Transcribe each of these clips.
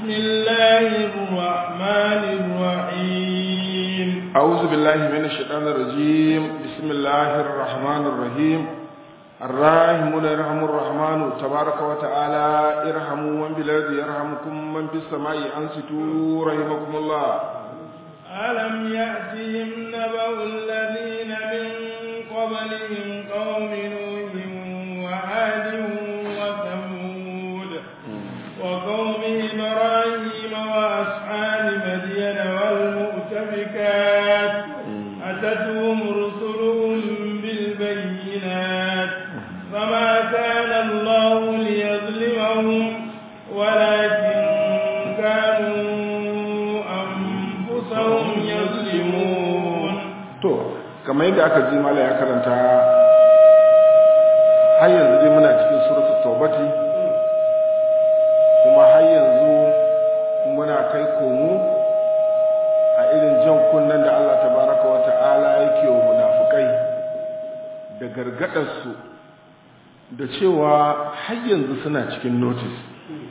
الله الرحمن الرحيم أعوذ بالله من الشيطان الرجيم بسم الله الرحمن الرحيم الراحمون يرحم الرحمن تبارك وتعالى ارحموا من بالارض يرحمكم من في السماء انصتوا رحمكم الله ألم يأتهم نبأ الذين من قبلهم قوم نوح وعاد وثمود وقوم إبراهيم وأصحاب مدين والمؤتفكات أتتهم رسلهم بالبينات فما كان الله ليظلمهم ولكن كانوا أنفسهم يظلمون to kamar yadda aka ji mala ya karanta har yanzu dai muna cikin suratul taubati kuma har yanzu muna kai komo a irin jan kunnen da Allah tabaraka wa ta'ala yake wa munafukai da gargadarsu da cewa har yanzu suna cikin notice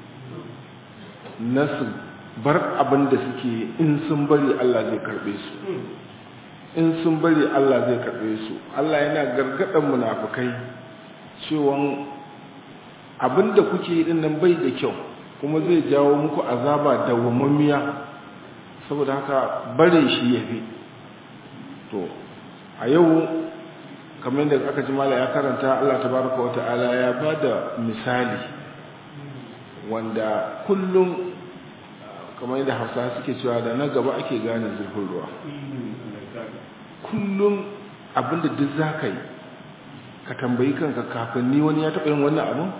na su bar abin da suke in sun bari Allah zai karbe su in sun bari Allah zai karbe su Allah yana gargadan munafukai cewa abin da kuke yi nan bai da kyau kuma zai jawo muku azaba dawwamammiya saboda haka bare shi yafi to a yau kamar da aka ji mala ya karanta Allah tabaraka wa ta'ala ya bada misali wanda kullum kamar yadda hausa suke cewa da na gaba ake gane zurfin ruwa kullum abinda duk za ka yi ka tambayi kanka kafin ni wani ya taɓa yin wannan abin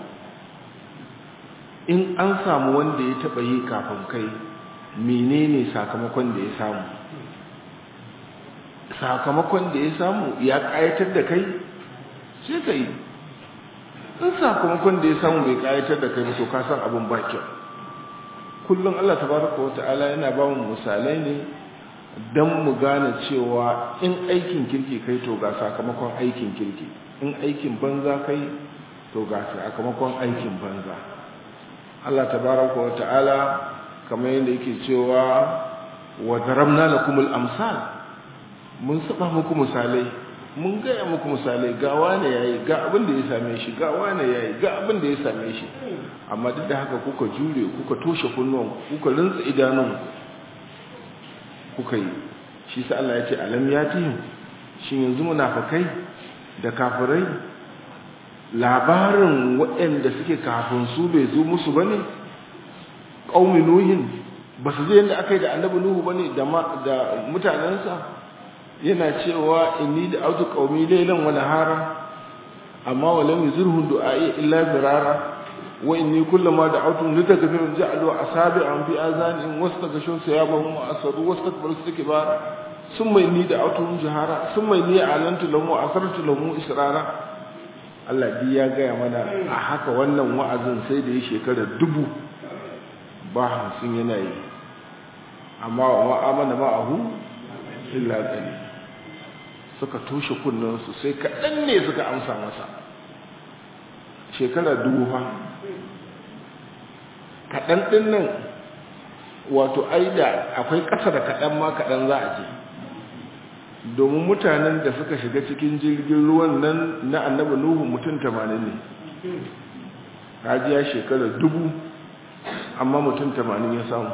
in an samu wanda ya taɓa yi kafin kai menene sakamakon da ya samu sakamakon da ya samu ya ƙayatar da kai sai ka yi in sakamakon da ya samu bai ƙayatar da kai ba to ka san abin ba kyau kullum Allah tabaraka wa ta'ala yana ba mu misalai ne don mu gane cewa in aikin kirki kai to ga sakamakon aikin kirki in aikin banza kai to ga sakamakon aikin banza Allah tabaraka wa ta'ala kamar yadda yake cewa wa daramna lakumul amsal mun saba muku misalai mun gaya muku misalai ga wane yayi ga abin da ya same shi ga wane yayi ga abin da ya same shi amma duk da haka kuka jure kuka toshe kunnuwan kuka rinsa idanun kuka yi shi sa Allah ya ce alam yatihim shin yanzu munafikai da kafirai labarin waɗanda suke kafin su bai zo musu bane qaumi nuhin ba su je yadda aka yi da annabi nuhu bane da da mutanensa yana cewa inni da autu qaumi laylan wa nahara amma wa lam yuzurhum du'ai illa birara wa inni kullama da'awtu litaghfir ja'alu asabi'an fi azanihim wastaghshaw thiyabahum wa asru wastakbaru istikbara thumma inni da'awtu jahara thumma inni a'lantu lahum wa asrartu lahum israra Allah bi ya gaya mana a haka wannan wa'azin sai da ya shekara dubu ba hamsin yana yi amma wa ma'amana ma'ahu illa qalil suka toshe kunnansu sai kaɗan ne suka amsa masa shekara dubu fa kaɗan ɗin nan wato aida akwai ƙasa da kaɗan ma kaɗan za a ce domin mutanen da suka shiga cikin jirgin ruwan nan na annaba nuhu mutum tamanin ne ya shekara dubu amma mutum tamanin ya samu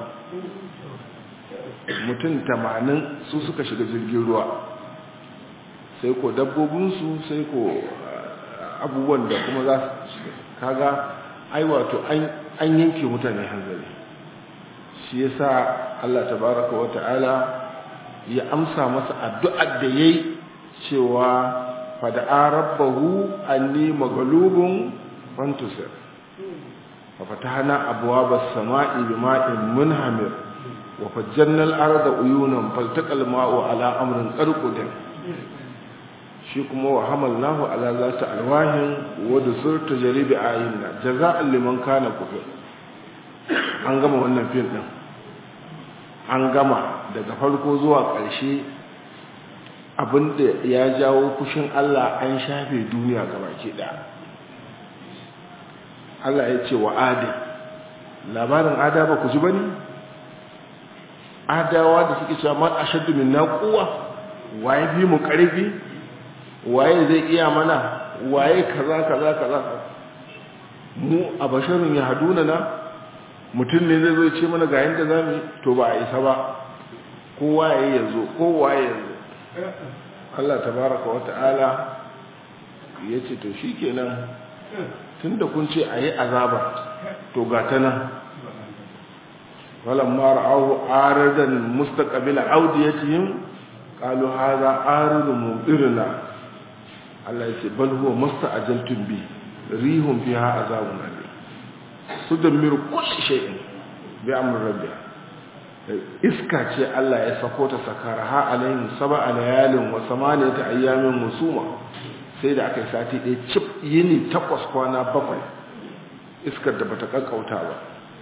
mutum tamanin su suka shiga jirgin ruwa sai ko dabbobinsu sai ko abubuwan da kuma za su kaga ai wato an yanke mutane hanzari shi yasa Allah tabaraka wa ta'ala ya amsa masa addu'ar da yayi cewa fada'a rabbahu anni maghlubun fantusir fa fatahna abwaabas samaa'i bima'in munhamir wa fajjalna al-arda uyunan faltaqal ma'u ala amrin qarqudin shi kuma wa hamalnahu ala zati alwahin wa dusur tajribi ayinna jaza'an liman kana kufir an gama wannan fil din an gama daga farko zuwa ƙarshe abinda ya jawo kushin Allah an shafe duniya gabaki ɗaya Allah ya ce wa adin labarin ada ba ku ji bane adawa da suke cewa man ashaddu minna quwwa waye bi mu karfi waye zai iya mana waye kaza kaza kaza mu a basharun ya haduna na mutum ne zai zo ya ce mana ga yanda zamu yi to ba a isa ba kowa ya yazo kowa ya yazo Allah tabaraka wa ta'ala ya ce to shikenan tunda kun ce ayi azaba to ga ta nan walamma ra'ahu aradan mustaqbila awdiyatihim qalu hadha aridun mudirna Allah yace bal huwa musta'ajaltum bi rihum fiha azabun alim tudammiru kulli shay'in bi amri rabbiha iska ce Allah ya sako ta sakaraha alaihim sab'a layalin wa samaniyata ayyamin musuma sai da aka yi sati ɗaya cip yini takwas kwana bakwai iskar da bata kankauta ba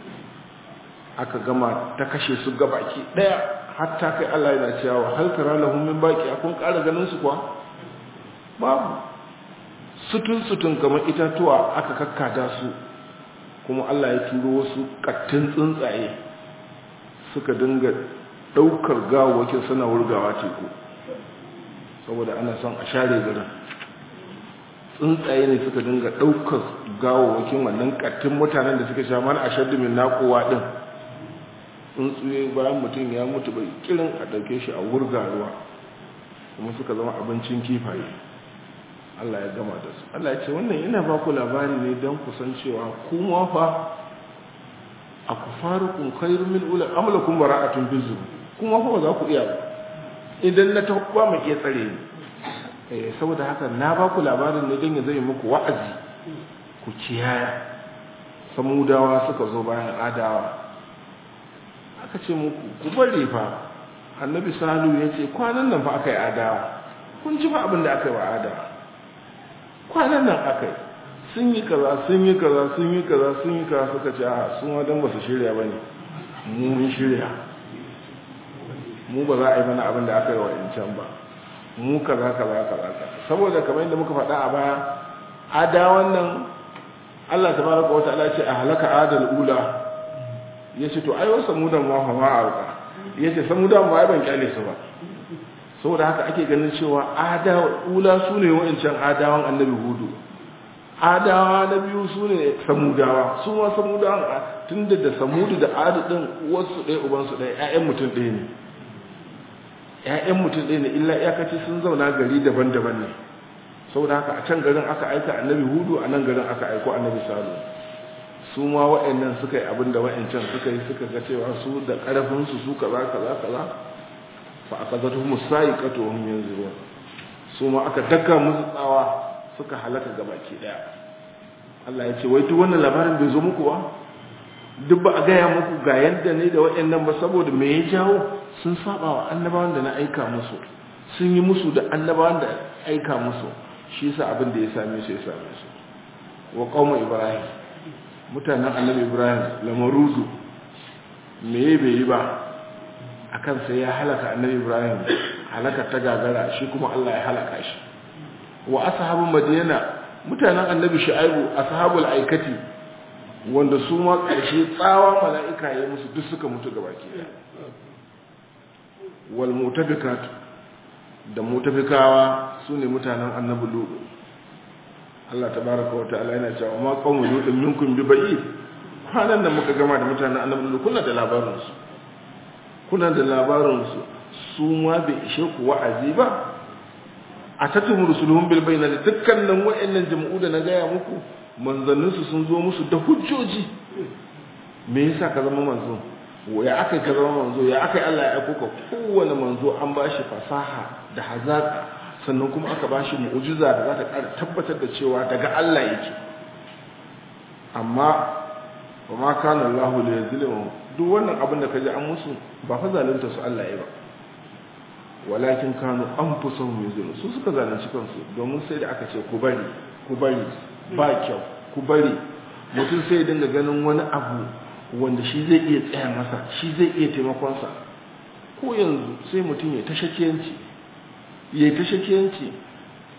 aka gama ta kashe su gabaki ɗaya hatta kai Allah yana cewa hal tara lahum min baqi akun ƙara ganin su kuwa babu sutun sutun kamar itatuwa aka kakkada su kuma Allah ya turo wasu kattun tsuntsaye suka dinga daukar gawawakin suna wurgawa teku saboda ana son a share garin tsuntsaye ne suka dinga daukar gawawakin wannan kattun mutanen da suka sha mana a shaddu min naƙowa din tsuntsuye bayan mutum ya mutu bai kirin a dauke shi a wurga ruwa kuma suka zama abincin kifaye Allah ya gama da su Allah ya ce wannan ina ba ku labari ne don kusan cewa kuma fa a kufarukun khairun min ula amlakum bara'atun bizu kuma fa ba za ku iya ba idan na ta ba mu iya tsare ni eh saboda haka na ba ku labarin ne don ya zai muku wa'azi ku kiyaya samudawa suka zo bayan adawa aka ce muku ku bari fa annabi salu ya ce kwanan nan fa aka yi adawa kun ji fa abin da aka yi wa adawa kwanan nan aka yi sun yi kaza sun yi kaza sun yi kaza sun yi kaza suka ce a sun wadan ba su shirya ba ne mu mun shirya mu ba za a yi mana abin da aka yi wa incan ba mu kaza kaza kaza kaza saboda kamar yadda muka faɗa a baya ada wannan Allah tabaraka wa ta'ala ce a halaka adal ula yace to ai wasu mudan ma fa ma auka yace samudan ma ai ban kyale su ba saboda haka ake ganin cewa adawa ula su ne wa'ancan adawan annabi hudu adawa na biyu su ne samudawa su ma samudawan tun da da samudu da adu ɗin wasu ɗaya ubansu ɗaya ‘ya'yan mutum ɗaya ne ‘ya'yan mutum ɗaya ne illa iyakaci sun zauna gari daban-daban ne saboda haka a can garin aka aika annabi hudu a nan garin aka aiko annabi salu su ma wa'annan suka yi abin da wa'ancan suka yi suka ga cewa su da ƙarfinsu su kaza kaza kaza fa aka zato musayi kato wani yanzu ruwa su ma aka daka musu tsawa suka halaka gabaki daya Allah ya ce wai duk wannan labarin bai zo muku ba duk ba a gaya muku ga yadda ne da waɗannan ba saboda me ya jawo sun saba wa annabawan da na aika musu sun yi musu da annabawan da aika musu shi yasa abin da ya same su ya same su wa qauma ibrahim mutanen annabi ibrahim lamaruzu me bai yi ba akan sai ya halaka annabi ibrahim halaka ta gagara shi kuma Allah ya halaka shi wa ashabun madina mutanen annabi shu'aibu ashabul aikati wanda su ma karshe tsawa mala'ika ya musu duk suka mutu gabaki daya wal mutafikat da mutafikawa sune mutanen annabi lutu Allah tabaraka wa ta'ala yana cewa ma qawmu lutin minkum bi ba'id kwanan da muka gama da mutanen annabi lutu kuna da labarin su kuna da labarin su su ma bai ishe ku wa'azi ba a tattun rusuluhun bilbai na dukkanin wa'annan jama'u da na gaya muku manzanninsu sun zo musu da hujjoji me yasa ka zama manzo ya aka ka zama manzo ya aka Allah ya aiko ka kowane manzo an ba shi fasaha da hazaka sannan kuma aka ba shi mu'ujiza da za ta ƙara tabbatar da cewa daga Allah yake amma wa ma kana Allahu li yuzlimu duk wannan abin da kaji an musu ba fa zalunta su Allah ya ba walakin kanu anfusahum yuzlimun su suka zalunci kansu domin sai da aka ce ku bari ku bari ba kyau ku bari mutum sai ya dinga ganin wani abu wanda shi zai iya tsaya masa shi zai iya taimakonsa ko yanzu sai mutum ya ta shakiyanci ya ta shakiyanci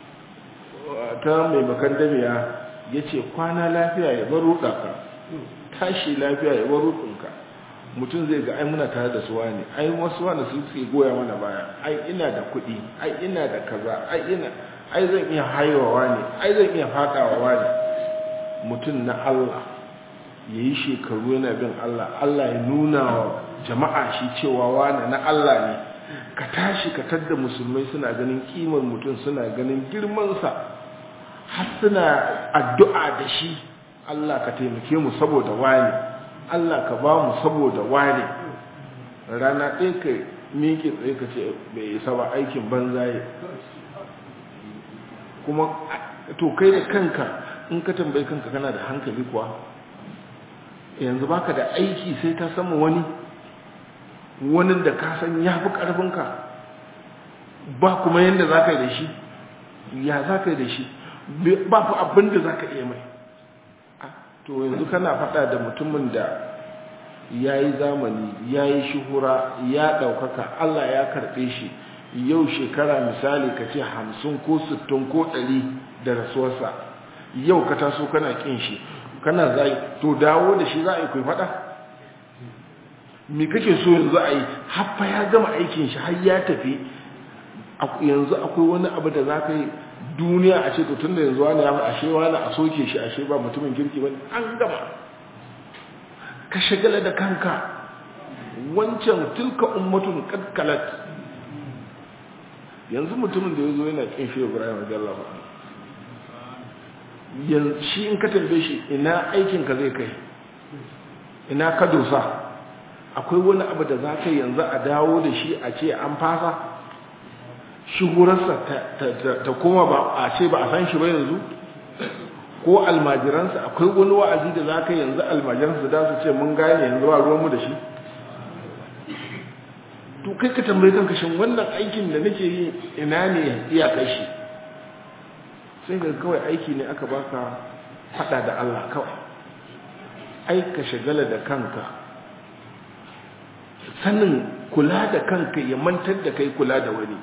ta mai bakan damiya ya ce kwana lafiya ya bar ruɗa ka tashi lafiya ya bar rukunka mutum zai ga ai muna tare da suwa ne ai wasu wanda su suke goya mana baya ai ina da kuɗi ai ina da kaza ai ina ai zan iya haiwawa ne ai zan iya fadawa ne mutum na Allah ya yi shekaru yana bin Allah Allah ya nuna wa jama'a shi cewa wane na Allah ne ka tashi ka tadda musulmai suna ganin kimar mutum suna ganin girmansa har suna addu'a da shi Allah ka taimake mu saboda wane Allah ka ba mu saboda wane rana ɗaya ka miƙe tsaye ka ce bai isa ba aikin banzaye kuma to kai da kanka in ka tambayi kanka kana da hankali kuwa yanzu baka da aiki sai ta sama wani wani da ka san ya fi ƙarfinka ba kuma yadda za ka yi da shi ya za ka yi da shi ba fi abin da za ka iya mai to yanzu kana faɗa da mutumin da ya yi zamani ya yi shuhura ya ɗaukaka allah ya karɓe shi yau shekara misali ka ce hamsin ko sittin ko ɗari da rasuwarsa yau ka taso kana ƙin shi kana zai to dawo da shi za a yi kai faɗa me kake so yanzu a yi haffa ya gama aikin shi har ya tafi yanzu akwai wani abu da za ka yi duniya a ce to tun da yanzu wani ya ashe wani a soke shi ashe ba mutumin kirki ba an gama ka shagala da kanka wancan tilka ummatun kadkalat yanzu mutumin da ya zo yana kin shi ibrahim radiyallahu anhu yanzu shi in ka tambaye shi ina aikin ka zai kai ina ka dosa akwai wani abu da za ka yanzu a dawo da shi a ce an fasa shigurarsa ta koma ba a ce ba a san shi ba yanzu ko almajiransa akwai wani wa'azi da za ka yanzu almajiransa da su ce mun gane yanzu ba ruwanmu da shi to kai ka tambayi kanka shin wannan aikin da nake yi ina ne iyakar shi sai ga kawai aiki ne aka baka fada da Allah kawai ai ka shagala da kanka sanin kula da kanka ya mantar da kai kula da wani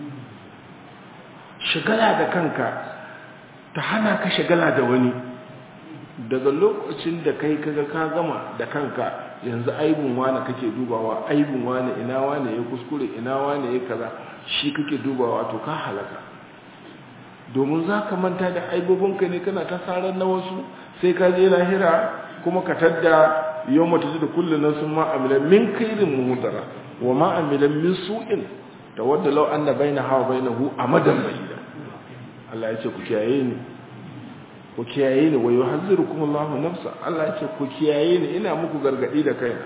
shagala da kanka ta hana ka shagala da wani daga lokacin da kai kaga ka gama da kanka yanzu aibin wane kake dubawa aibin wane ina wane ya kuskure ina wane ya kaza shi kake dubawa to ka halaka domin za ka manta da aibobinka ne kana ta sarar na wasu sai ka je lahira kuma ka tadda yau mata da kullum nan sun ma'amilan min kairin muhudara wa ma'amilan min su'in da wadda lau an da bai na hawa bai na hu a madan bayida Allah ya ce ku kiyaye ni ku kiyaye ni wa yuhazzirukum Allahu nafsa Allah ya ce ku kiyaye ni ina muku gargadi da kaina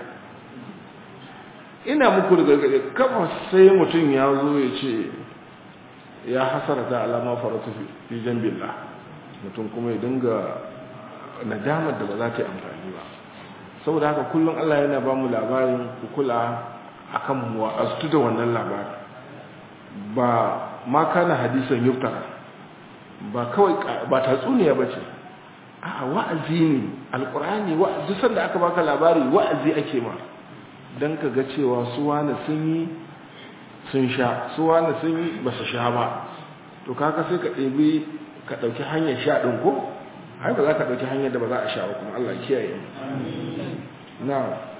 ina muku gargadi kafa sai mutum ya zo ya ce ya hasarata alama faratu fi jambillah mutum kuma ya dinga nadamar da ba za ta yi amfani ba saboda haka kullum Allah yana ba mu labarin ku kula akan mu wa'astu da wannan labarin ba ma kana hadisan yuftara ba kawai ba tatsuniya ba ce a wa'azi ne alkur'ani wa'azi sanda aka baka labari wa'azi ake ma don ka ga cewa su wani sun yi sun sha su wani sun yi ba su sha ba to kaka sai ka ɗebi ka ɗauki hanyar sha ɗin ko ai ba za ka ɗauki hanyar da ba za a sha ba kuma Allah kiyaye na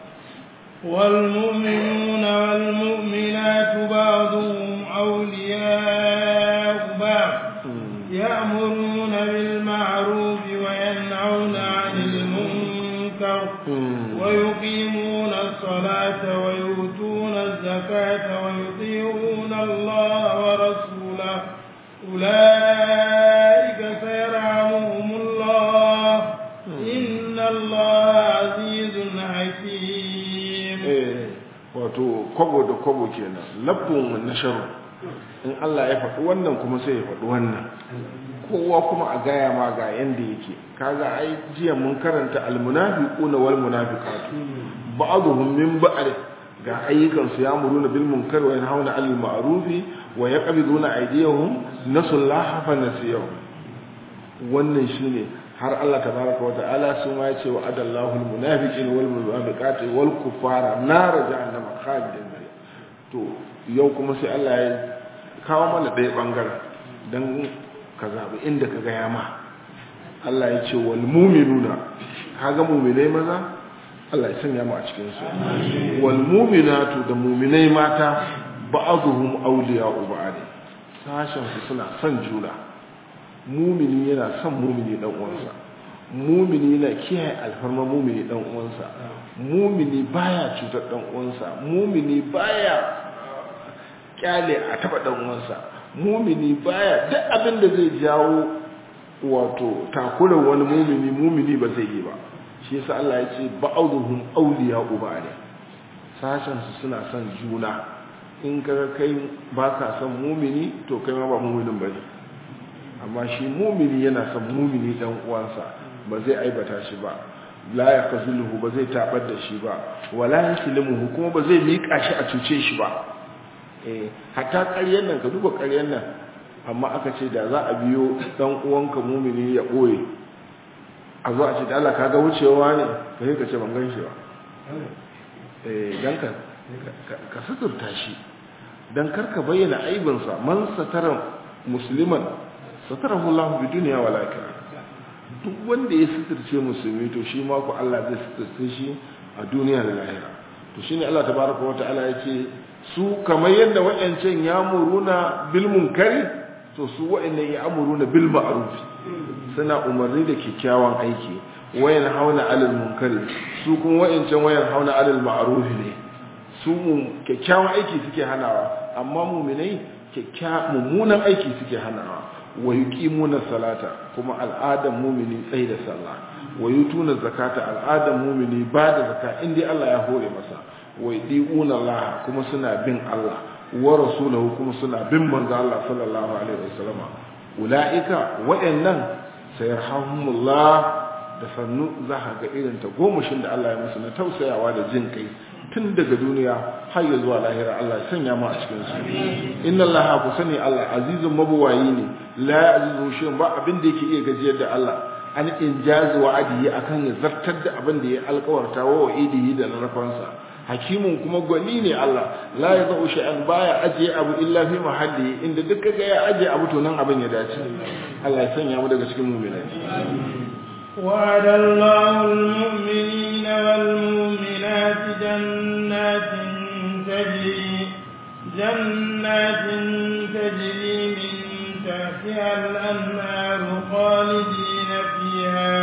والمؤمنون والمؤمنات بعضهم أولياء بعض يأمرون بالمعروف وينهون عن المنكر ويقيمون الصلاة ويؤتون الزكاة ويطيعون الله ورسوله أولئك سيرحمهم الله إن الله عزيز حكيم wato kwabo da kwabo kenan labbun nasharu in Allah ya faɗi wannan kuma sai ya faɗi wannan kowa kuma a gaya ma ga yanda yake kaga ai jiya mun karanta almunafiquna wal munafiqatu ba'dhum min ba'd ga ayyukan su yamuruna bil munkar wa yanhauna 'anil ma'ruf wa yaqbiduna aydiyahum nasullaha fa nasiyahum wannan shine har Allah tabaraka wa ta'ala su ma yace wa adallahu al munafiqina wal munafiqati wal kuffara nar jahannama khalidin to yau kuma sai Allah ya kawo mana ɗaya ɓangaren don ka zaɓi inda ka gaya ma Allah ya ce wal muminuna kaga muminai maza Allah ya sanya mu a cikin su wal mu'minatu da mu'minai mata ba'dhum awliya'u ba'd sashen su suna son juna mumini yana son mumini dan uwansa mumini yana kiyaye alfarma mumini dan uwansa mumini baya cutar dan uwansa mumini baya kyale a taba dan uwansa mumini baya duk abin da zai jawo wato takurar wani mumini mumini ba zai yi ba shi yasa Allah ya ce ba'dhum awliya'u ba'd sashen su suna son juna in kaga kai baka son mumini to kai ma ba muminin bane amma shi mumini yana son mumini dan uwansa ba zai aibata shi ba la yakzuluhu ba zai tabar da shi ba wala yaslimuhu kuma ba zai mika shi a cuce shi ba eh hatta ƙaryar nan ka duba ƙaryar nan amma aka ce da za a biyo dan uwanka mumini ya boye a zo a ce da Allah kaga wucewa ne kai ka ce ban gan shi ba eh dan ka ka suturta shi dan karka bayyana aibinsa man satara musliman satarahu Allah bi dunya wal akhirah duk wanda ya suturce musulmi to shi ma ku Allah zai suturce shi a duniya da lahira to shine Allah tabaraka wa ta'ala yace su kamar yadda wayancan ya muruna bil munkari to su wayannan ya amuruna bil ma'ruf suna umarni da kyakkyawan aiki wayan hauna alal munkari su kuma wayancan wayan hauna alal ma'ruf ne su kyakkyawan aiki suke hanawa amma mu'minai kyakkyawan mummunan aiki suke hanawa wa yuqimuna salata kuma al'adan mu'mini tsayi da sallah wa yutuna zakata al'adan mu'mini ba da zakka inda Allah ya hore masa wa yudiuna Allah kuma suna bin Allah wa rasulahu kuma suna bin manzo Allah sallallahu alaihi wasallam ulaika wa'annan sayarhamullah da sannu za ka ga irin ta gomashin da Allah ya musu na tausayawa da jin kai tun daga duniya har ya zuwa lahira Allah ya sanya mu a cikin su inna Allah ku sani Allah azizun mabuwayi ne la azizu shi ba abin da yake iya gajiyar da Allah an injazi wa adiyi akan ya zartar da abin da ya alkawarta wa idihi da narfansa hakimun kuma gwani ne Allah la ya zau shay'an baya ajiye abu illa fi mahalli inda duk kaga ya ajiye abu to nan abin ya dace Allah ya sanya mu daga cikin mu'minai وعد الله المؤمنين والمؤمنات جنات تجري جنات تجري من تحتها الأنهار خالدين فيها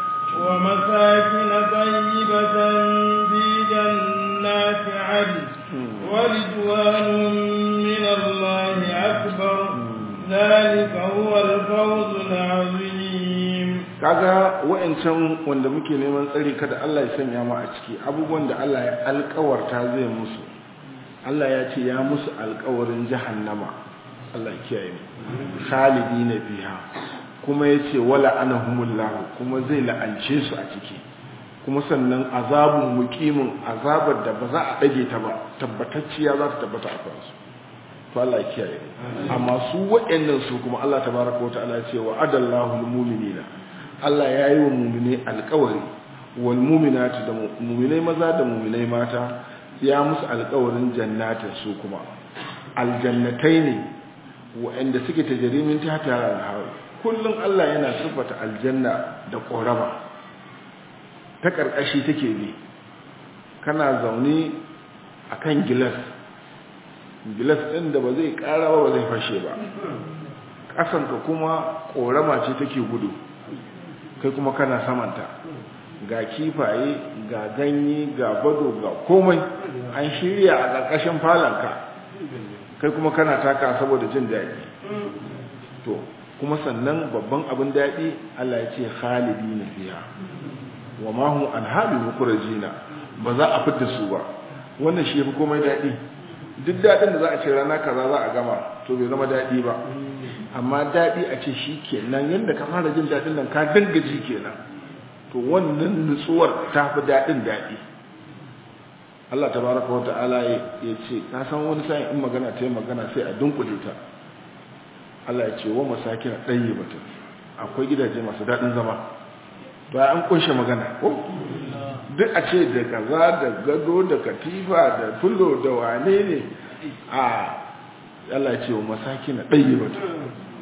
ومساكن طيبة في جنات عدن ورضوان من الله أكبر ذلك هو الفوز العظيم kaga wa'ancan wanda muke neman tsari kada Allah ya sanya mu a ciki abubuwan da Allah ya alkawarta zai musu Allah ya ce ya musu alkawarin jahannama Allah ya kiyaye mu khalidina biha kuma yace wala anahumullahu kuma zai la'ance su a ciki kuma sannan azabun muqimin azabar da ba za a dage ta ba tabbatacciya za ta tabbata a kansu to Allah ya kiyaye amma su waɗannan su kuma Allah tabaraka wa ta'ala ya ce wa adallahu almu'minina Allah ya yi wa muminai alkawari wal muminati da muminai maza da muminai mata ya musu alkawarin jannatin su kuma aljannatai ne waɗanda suke ta jarimin ta tara alhawa kullum Allah yana siffata aljanna da ƙorama ta ƙarƙashi take bi kana zaune a kan gilas gilas ɗin da ba zai ƙara ba ba zai fashe ba ƙasanka kuma ƙorama ce take gudu kai kuma kana samanta ga kifaye ga ganye ga bado ga komai an shirya a ƙarƙashin falanka kai kuma kana taka saboda jin daɗi to kuma sannan babban abin daɗi Allah ya ce khalidi na fiya wa ma hum an hali mukurajina ba za a fitar su ba wannan shi yafi komai daɗi duk daɗin da za a ce rana kaza za a gama to bai zama daɗi ba amma daɗi a ce shi kenan yadda ka fara jin daɗin nan ka dangaji kenan to wannan nutsuwar ta fi daɗin daɗi Allah ta baraka wa ta'ala ya ce ka san wani sa'in in magana ta yi magana sai a dunkule ta Allah ya ce wa masakin ɗanye bata akwai gidaje masu daɗin zama ba an kunshe magana ko duk a ce da kaza da gado da katifa da fulo da wane ne a Allah ce wa masaki na ɗaya bata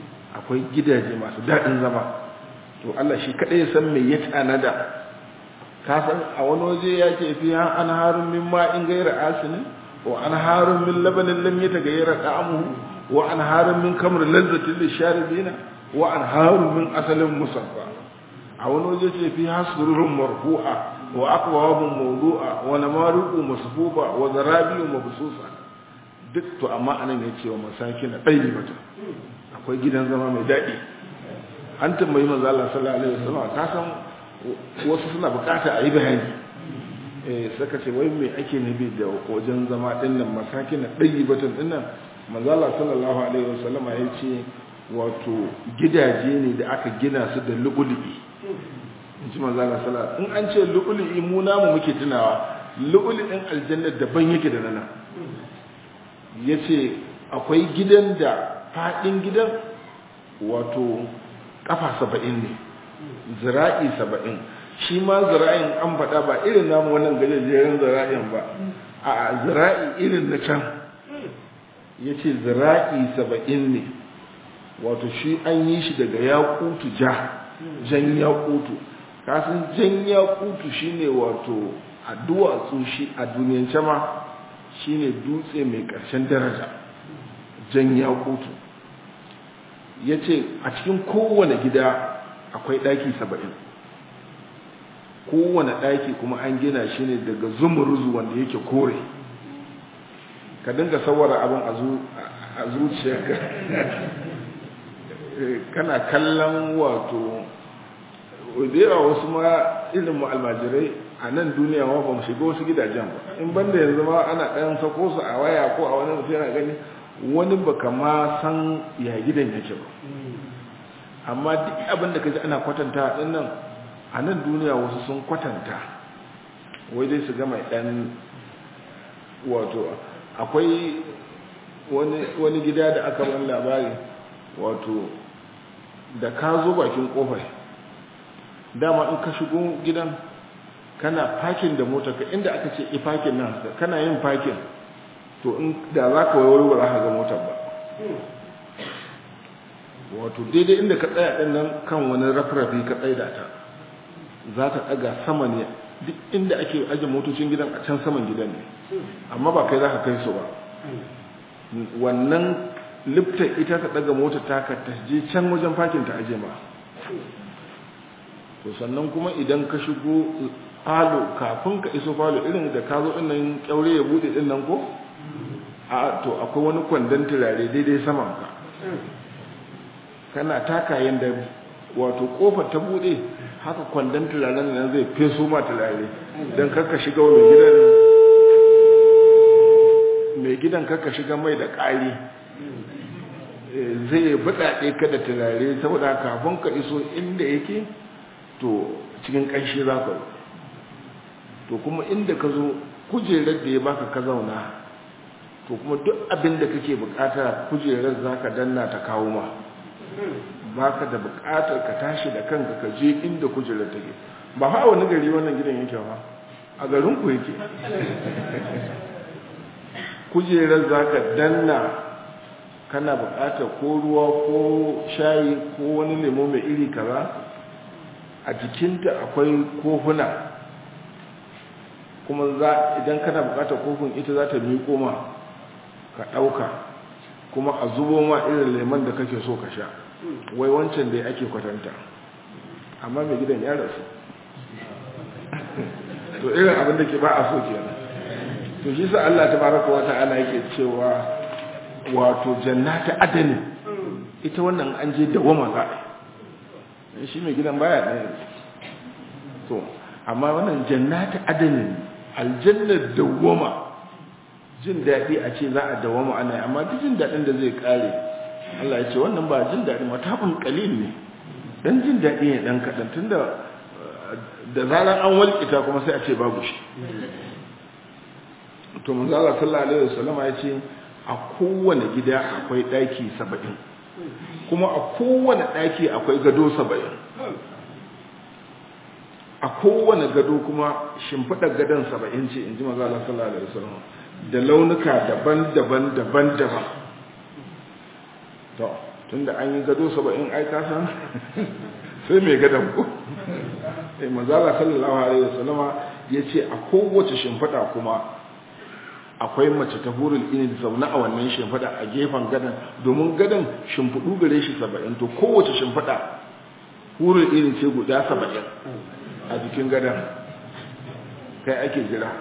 akwai gidaje masu daɗin zama to Allah shi kaɗai ya san mai ya tanada ka san a wani waje ya ce fi an harun min ma'in gaira asinin wa an harun min labanin lam yatagayyara da'amuhu wa an harun min kamar lazzatin lisharibina wa an harun min asalin musaffa a wani waje ce fi hasururun marfu'a wa akwabun mawdu'a wa namariqu masfufa wa zarabiyu mabsusa duk to amma anan ya ce wa masakin ɗaya mata akwai gidan zama mai daɗi an tambayi manzo Allah sallallahu alaihi wasallam ka san wasu suna bukata a yi bayani eh saka ce wai me ake nufi da wajen zama din nan masakin ɗaya batun din nan manzo Allah sallallahu alaihi wasallam ya ce wato gidaje ne da aka gina su da lu'ulu'i in ji manzo Allah sallallahu in an ce lu'ulu'i mu namu muke tunawa lu'ulu'in aljanna daban yake da nan yace akwai gidan da fadin gidan wato kafa saba'in ne zira'i saba'in shi ma zira'in an faɗa ba irin namu wannan gajejeren zira'in ba a zira'i irin na can ya ce zira'i saba'in ne wato shi an yi shi daga yakutu ja jan yakutu kasan jan yakutu shi ne wato a duwatsu shi a duniyance ma shi ne dutse mai ƙarshen daraja jan yakutu ya ce a cikin kowane gida akwai ɗaki saba'in kowane ɗaki kuma an gina shi ne daga zumuruzu wanda yake kore ka dinga sawara abin a zuciyarka kana kallon wato da wasu ma irin mu almajirai a nan duniya ma ba mu shiga wasu gidajen ba in banda yanzu ma ana ɗayan sako su a waya ko a wani mutum yana gani wani baka ma san ya gidan yake ba amma duk abin da ka ji ana kwatanta din nan a nan duniya wasu sun kwatanta wai dai su gama ɗan wato akwai wani gida da aka wani labari wato da ka zo bakin kofar dama in ka shigo gidan kana fakin da motar ka inda aka ce ifakin nan kana yin fakin to in da za ka waiwaro ba za ka ga motar ba wato daidai inda ka tsaya ɗin nan kan wani rafrafi ka tsaida ta za ta ɗaga sama ne duk inda ake aje motocin gidan a can saman gidan ne amma ba kai za ka kai su ba wannan lifta ita ta ɗaga motar taka ta je can wajen fakin ta aje ma to sannan kuma idan ka shigo falo kafin ka iso falo irin da ka zo ɗinnan kyaure ya buɗe ɗinnan ko a to akwai wani kwandon turare daidai saman ka kana taka yadda wato kofar ta bude haka kwandon turaren nan zai feso ma turare don karka shiga mai gidan mai gidan karka shiga mai da ƙari zai buɗaɗe ka da turare saboda kafin ka iso inda yake to cikin ƙanshi za ka to kuma inda ka zo kujerar da ya baka ka zauna to kuma duk abin da kake bukata kujerar za ka danna ta kawo ma ba ka da bukatar ka tashi da kanka ka je inda kujerar take ba fa wani gari wannan gidan yake ba a garin ku yake kujerar za ka danna kana bukatar ko ruwa ko shayi ko wani lemo mai iri kaza a jikinta akwai kofuna kuma za idan kana bukatar kofin ita za ta miƙo ma ka ɗauka kuma a zubo ma irin lemon da kake so ka sha wai wancan da ake kwatanta amma mai gidan ya rasu to irin abin da ke ba a so kenan to shi sa Allah tabaraka wa ta'ala yake cewa wato jannati adani ita wannan an je dawama za a shi mai gidan baya ɗaya to amma wannan jannati adani aljannar dawama jin daɗi a ce za a dawama ana amma duk jin daɗin da zai ƙare Allah ya ce wannan ba jin daɗi matabin ƙalil ne dan jin daɗi ne ɗan kaɗan tun da da zarar an walƙita kuma sai a ce babu shi to manzo Allah sallallahu alaihi wasallam ya ce a kowane gida akwai ɗaki saba'in kuma a kowane ɗaki akwai gado saba'in a kowane gado kuma shimfiɗar gadon saba'in ce in ji manzo Allah sallallahu alaihi wasallam da launuka daban-daban daban-daban to tunda an yi gado saba'in ai ka san sai mai gadon ku sai manzala sallallahu alaihi wasallama ya ce a kowace shimfiɗa kuma akwai mace ta hurul ini zaune a wannan shimfiɗa a gefen gadon domin gadon shimfiɗu gare shi saba'in to kowace shimfiɗa hurul ini ce guda saba'in a jikin gadon kai ake jira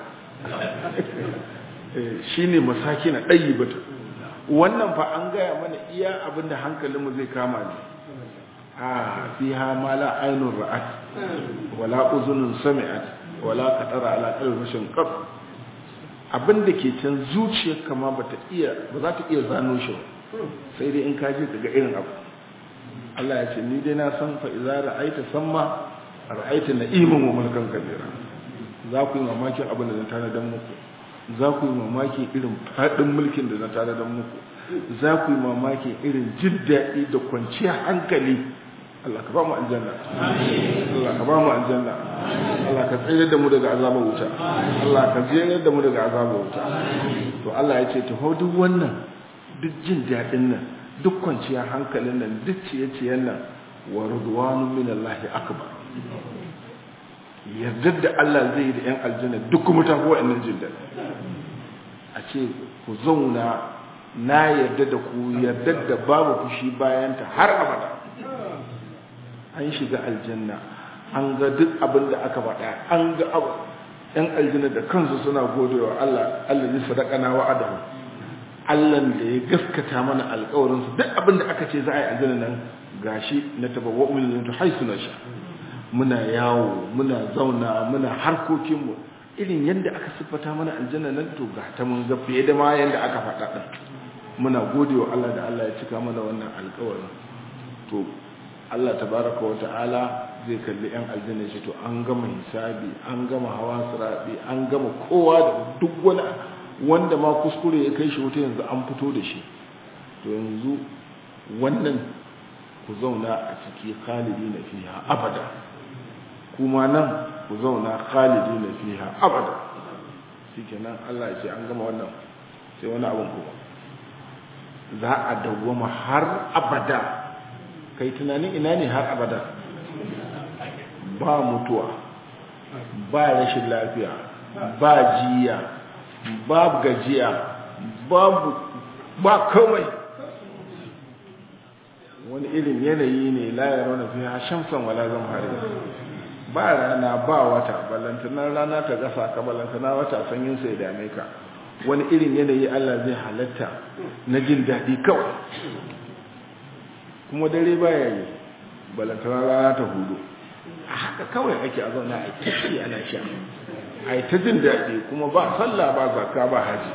shi ne masaki na ɗayi bata wannan fa an gaya mana iya abinda hankalinmu zai kama ne a fi ha ma la ainun ra'at wala uzunun sami'at wala qatara ala qalbi rashin qab abinda ke can zuciyar kama bata iya ba za ta iya zano shi sai dai in ka je daga irin abu Allah ya ce ni dai na san fa idza ra'aita samma ra'aita na'iman wa mulkan kabira za ku yi mamakin abin da na tanadan muku za ku yi mamakin irin faɗin mulkin da na tanadan muku za ku yi mamakin irin jin daɗi da kwanciyar hankali Allah ka ba mu aljanna Allah ka ba mu aljanna Allah ka tsayar da mu daga azabar wuta Allah ka tsayar da mu daga azabar wuta to Allah ya ce taho duk wannan duk jin daɗin nan duk kwanciyar hankalin nan duk ciye-ciyen nan wa ridwanu minallahi akbar yardar da Allah zai yi da 'yan aljanna duk kuma ta kowa innan jin daɗi a ce ku zauna na yarda da ku yardar da babu fushi bayanta har abada an shiga aljanna an ga duk abin da aka faɗa an ga abu 'yan aljanna da kansu suna godewa Allah Allah ne sadaka na wa'adahu Allah da ya gaskata mana alƙawarinsu duk abin da aka ce za a yi aljanna nan gashi na tabawwa min haisu na sha muna yawo muna zauna muna harkokinmu irin yadda aka siffata mana aljanna nan to ga ta mun ga fiye da ma yadda aka faɗa ɗin muna gode wa Allah da Allah ya cika mana wannan alƙawarin to Allah tabaraka wa ta'ala zai kalli yan aljanna shi to an gama hisabi an gama hawa sirabi an gama kowa da duk wani wanda ma kuskure ya kai shi wuta yanzu an fito da shi to yanzu wannan ku zauna a ciki khalidi na fiha abada kuma nan ku zauna khalidi na fiha abada shikenan Allah ya ce an gama wannan sai wani abin kuma za a dawwama har abada kai tunanin ina ne har abada ba mutuwa ba rashin lafiya ba jiya ba gajiya babu ba kawai wani irin yanayi ne la ya rauna fi shamsan wala zamhari ba rana ba wata ballantanar rana ta gasa ka ballantana wata sanyin sai dame ka wani irin yanayi Allah zai halatta na jin daɗi kawai kuma dare baya yi ballantanar rana ta hudu a haka kawai ake a zauna a kishi ana sha a yi ta jin daɗi kuma ba sallah ba zakka ba haji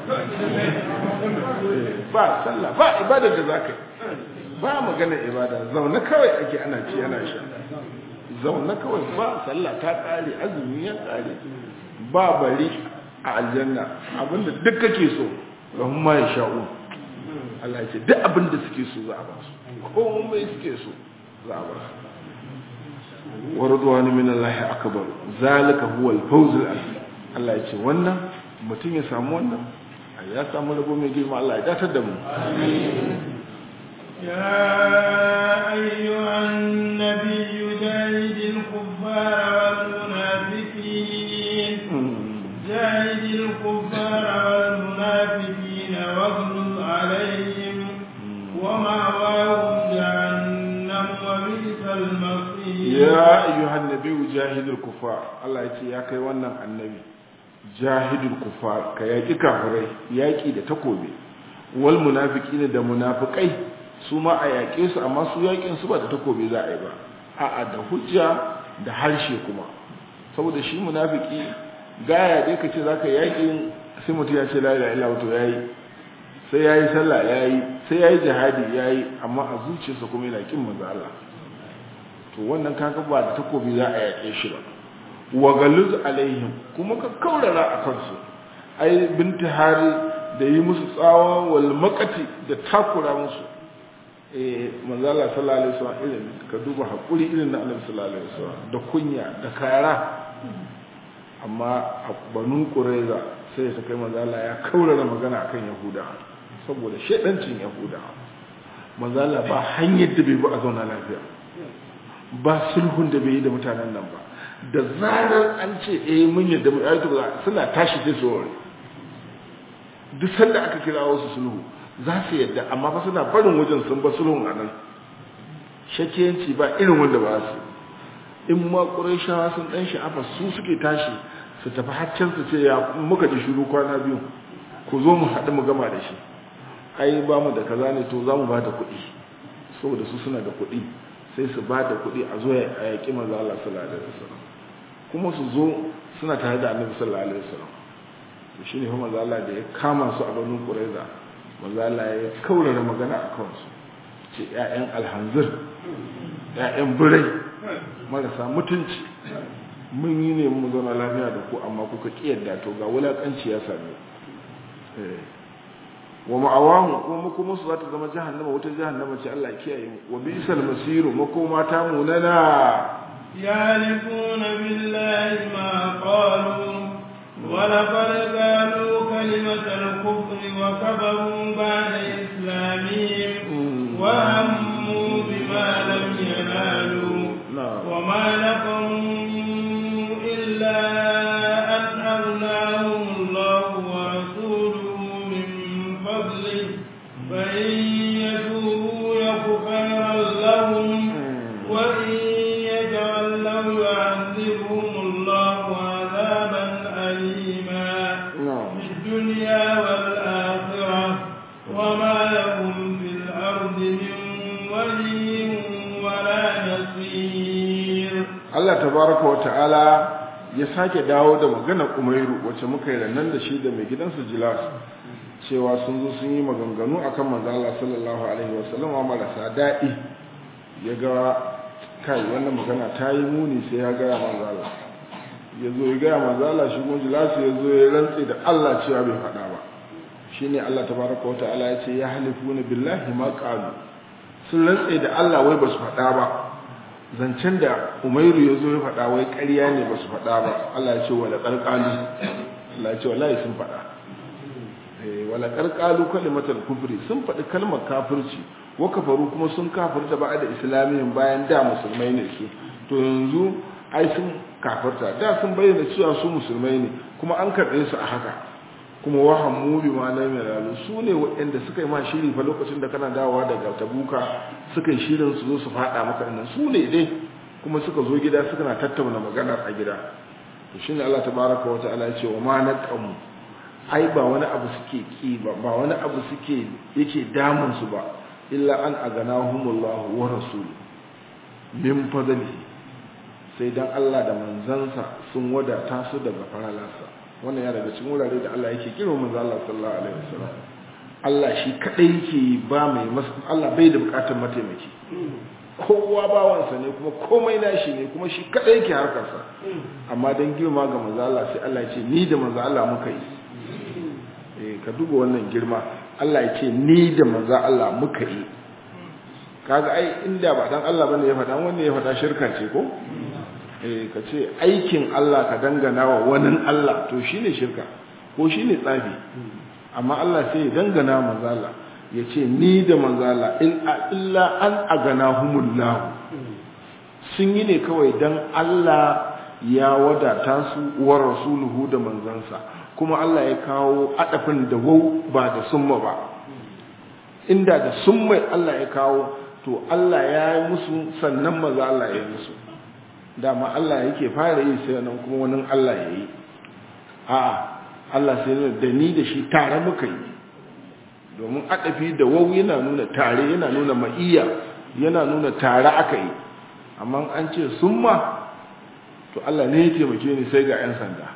ba sallah ba ibada da za ka yi ba magana ibada zaune kawai ake ana ci ana sha zaune kawai ba sallah ta ƙare azumi ya ƙare ba bari a aljanna abinda duk kake so lahum ma yasha'u Allah ya ce duk abinda suke so za a ba su komai suke so za a ba su wa ridwanu min Allah akbar zalika huwa al-fawz al-azim Allah ya ce wannan mutum ya samu wannan ya samu rabo mai girma Allah ya datar da mu يا أيها النبي جاهد الكفار والمنافقين جاهد الكفار والمنافقين واغلظ عليهم ومأواهم جهنم وبئس المصير يا أيها النبي جاهد الكفار الله يتي يا كي wannan annabi jahidul kufar ka yaki kafirai yaki da takobi wal munafiqina da munafikai su ma a yaƙe su amma su yaƙin su ba da takobi za a yi ba a'a da hujja da harshe kuma saboda shi munafiki gaya dai ka ce za ka yaƙin sai mutum ya ce la ilaha illa wato yayi sai yayi sallah yayi sai yayi jihadi yayi amma a zuciyarsa kuma yana kin manzo Allah to wannan kaga ba da takobi za a yaƙe shi ba wa galuz alaihim kuma ka kaurara a kansu ai binti hari da yi musu tsawa wal makati da takura musu manzo Allah sallallahu alaihi wasallam irin ka duba hakuri irin na Annabi sallallahu alaihi wasallam da kunya da kara amma a banu qurayza sai ta kai manzo Allah ya kaurara magana akan yahuda saboda shedancin yahuda manzo Allah ba hanyar da bai bi a zauna lafiya ba sulhun da bai yi da mutanen nan ba da zarar an ce eh mun yadda mu ayatu suna tashi sai su ware duk sanda aka kira wasu sulhu za su yadda amma fa suna barin wajen sun ba sulhun a nan shakiyanci ba irin wanda ba su in ma ƙurayshawa sun ɗan sha'afa su suke tashi su tafi haccen su ce ya muka ji shiru kwana biyu ku zo mu haɗu mu gama da shi ai ba mu da kaza ne to za mu ba da kuɗi saboda su suna da kuɗi sai su ba da kuɗi a zo a yaƙi manzo Allah sallallahu alaihi wasallam kuma su zo suna tare da annabi sallallahu alaihi wasallam to shine fa manzo Allah da ya kama su a banu Qurayza manzo Allah ya kaurara magana a kansu ce ƴaƴan alhanzir ƴaƴan birai marasa mutunci mun yi ne mu zauna lafiya da ku amma kuka kiyarda to ga wulakanci ya same wa ma'awahu kuma makoma su za ta zama jahannama wata jahannama ce Allah ya kiyaye mu wa bisal masiru makoma ta munana يعرفون بالله ما قالوا ولقد قالوا كلمة الكفر وكفروا بعد إسلامهم وهموا بما لم ينالوا وما نقموا إلا أن أغناهم الله ورسوله من فضله فإن يتوبوا يك خيرا لهم وإن يتولوا يعذبهم الله عذابا أليما في الدنيا والآخرة وما لهم في الأرض من ولي ولا نصير Allah tabaraka wa ta'ala ya sake dawo da magana Umairu wacce muka yi rannan da shi da mai gidansa Jilas cewa sun zo sun yi maganganu akan manzo Allah sallallahu alaihi wasallam marasa daɗi ya ga kai wannan magana ta yi muni sai ya ga manzo Allah ya zo ya ga manzo Allah shi kuma Jilas ya zo ya rantse da Allah cewa bai faɗa ba shine Allah tabaraka wa ta'ala ya ce ya halifuna billahi ma qalu sun rantse da Allah wai ba su faɗa ba zancen da umairu ya zo ya faɗa wai ƙarya ne ba su faɗa ba Allah ya ce wala ƙarƙalu Allah ya ce wallahi sun faɗa wala ƙarƙalu kalimatar kufri sun faɗi kalmar kafirci wa kafaru kuma sun kafirta ba da islamiyin bayan da musulmai ne su to yanzu ai sun kafirta da sun bayyana cewa su musulmai ne kuma an karɓe su a haka kuma wahammu bi ma lam yanalu su ne waɗanda suka yi ma shiri fa lokacin da kana dawowa daga tabuka suka yi shirin su zo su faɗa maka nan su ne dai kuma suka zo gida suka na tattauna maganar a gida to shine Allah tabaraka wa ta'ala ya ce wa ma naqamu ai ba wani abu suke ki ba ba wani abu suke yake damun su ba illa an aganahumullahu wa rasul min fadli sai dan Allah da manzansa sun wadata su daga faralarsa wannan ya daga cikin wurare da Allah yake kiro manzo Allah sallallahu alaihi wasallam Allah shi kadai yake ba mai Allah bai da bukatar mataimaki kowa bawansa ne kuma komai nashi ne kuma shi kadai yake harkarsa amma dan girma ga manzo Allah sai Allah ya ce ni da manzo Allah muka yi eh ka duba wannan girma Allah ya ce ni da manzo Allah muka yi kaga ai inda ba dan Allah bane ya faɗa wanda ya faɗa shirka ce ko ka ce aikin Allah ka dangana wa wani Allah to shi ne shirka ko shi ne tsafi amma Allah sai ya dangana manzala ya ce ni da manzala illa an agana humullahu sun yi ne kawai don Allah ya wadata su wa rasuluhu da manzansa kuma Allah ya kawo adafin da wau ba da summa ba inda da summa Allah ya kawo to Allah ya yi musu sannan maza Allah ya yi musu dama Allah yake fara yi sai nan kuma wani Allah ya yi a Allah sai nuna da ni da shi tare muka yi domin adafi da wau yana nuna tare yana nuna ma'iyya yana nuna tare aka yi amma an ce summa to Allah ne ya taimake ni sai ga 'yan sanda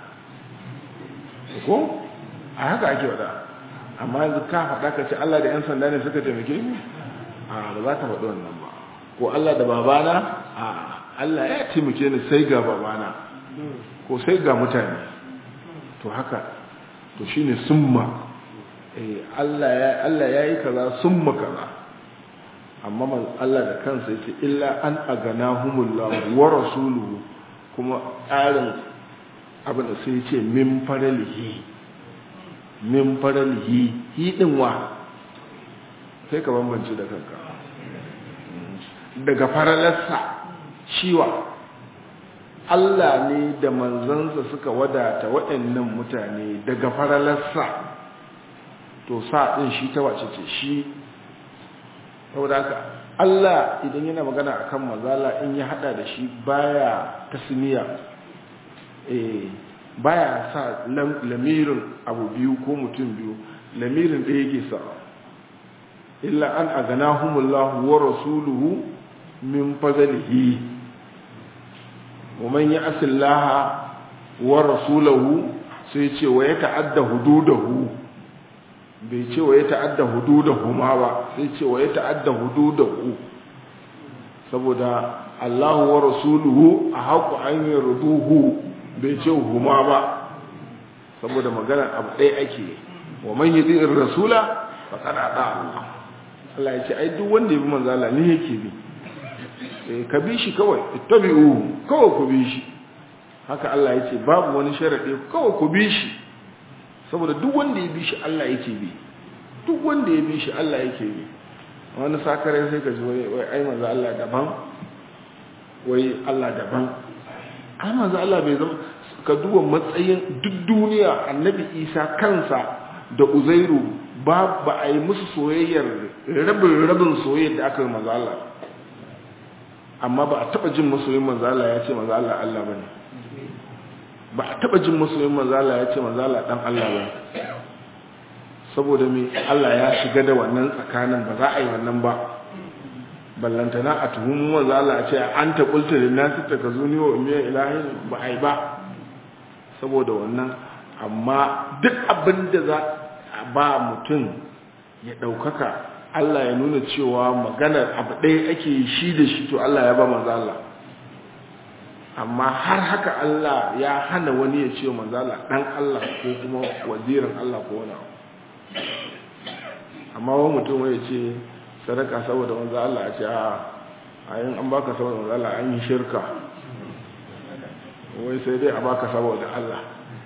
ko a haka ake wada amma yanzu ka faɗa ka ce Allah da 'yan sanda ne suka taimake ni a ba za ka faɗi wannan ba ko Allah da babana a Allah ya taimake ni sai ga babana ko sai ga mutane to haka to shine summa eh Allah ya Allah yayi kaza summa kaza amma man Allah da kansa yace illa an aganahumullahu wa rasuluhu kuma tsarin abin da sai yace min faralihi min faralihi hi din wa sai ka bambance da kanka daga faralarsa shiwa Allah ne da manzansa suka wadata waɗannan mutane daga faralarsa to sa ɗin shi ta wace ce shi saboda haka Allah idan yana magana akan mazala in ya hada da shi baya tasniya eh baya sa lamirin abu biyu ko mutum biyu lamirin da yake sa illa an aganahumullahu wa rasuluhu min fadlihi wa man ya'si Allah wa rasulahu sai ce wa ya ta'adda hududahu bai ce wa ya ta'adda hududahu ma ba sai ce wa ya ta'adda hududahu saboda Allahu wa rasuluhu a haƙu an yi ruduhu bai ce huma ba saboda magana abu ɗaya ake wa man yi ɗin rasula ba kada ɗa Allah Allah ya ce ai duk wanda ya bi manzo Allah ne yake bi ka bi shi kawai ittabi'u kawai ku bi shi haka Allah ya ce babu wani sharaɗi kawai ku bi shi saboda duk wanda ya bi shi Allah yake bi duk wanda ya bi shi Allah yake bi wani sakarai sai ka ji wai wai ai manzo Allah daban wai Allah daban ai manzo Allah bai zama ka duba matsayin duk duniya annabi Isa kansa da Uzairu ba ba a yi musu soyayyar rabin rabin soyayyar da aka yi manzo Allah amma ba a taba jin masoyin manzo Allah ya ce manzo Allah Allah bane ba a taba jin masoyin manzala ya ce manzala dan Allah ba saboda me Allah ya shiga da wannan tsakanin ba za a yi wannan ba ballantana a tuhumu manzala a ce an ta kulta da nasu ta ka zuni wa umiyar ilahin ba a yi ba saboda wannan amma duk abin da za a ba mutum ya ɗaukaka Allah ya nuna cewa maganar abu ɗaya ake shi da shi to Allah ya ba manzala amma har haka Allah ya hana wani ya ce manzala dan Allah ko kuma wazirin Allah ko wani amma wani mutum ya ce sadaka saboda manzo Allah ya ce a ayin an baka saboda manzo Allah an yi shirka wai sai dai a baka saboda Allah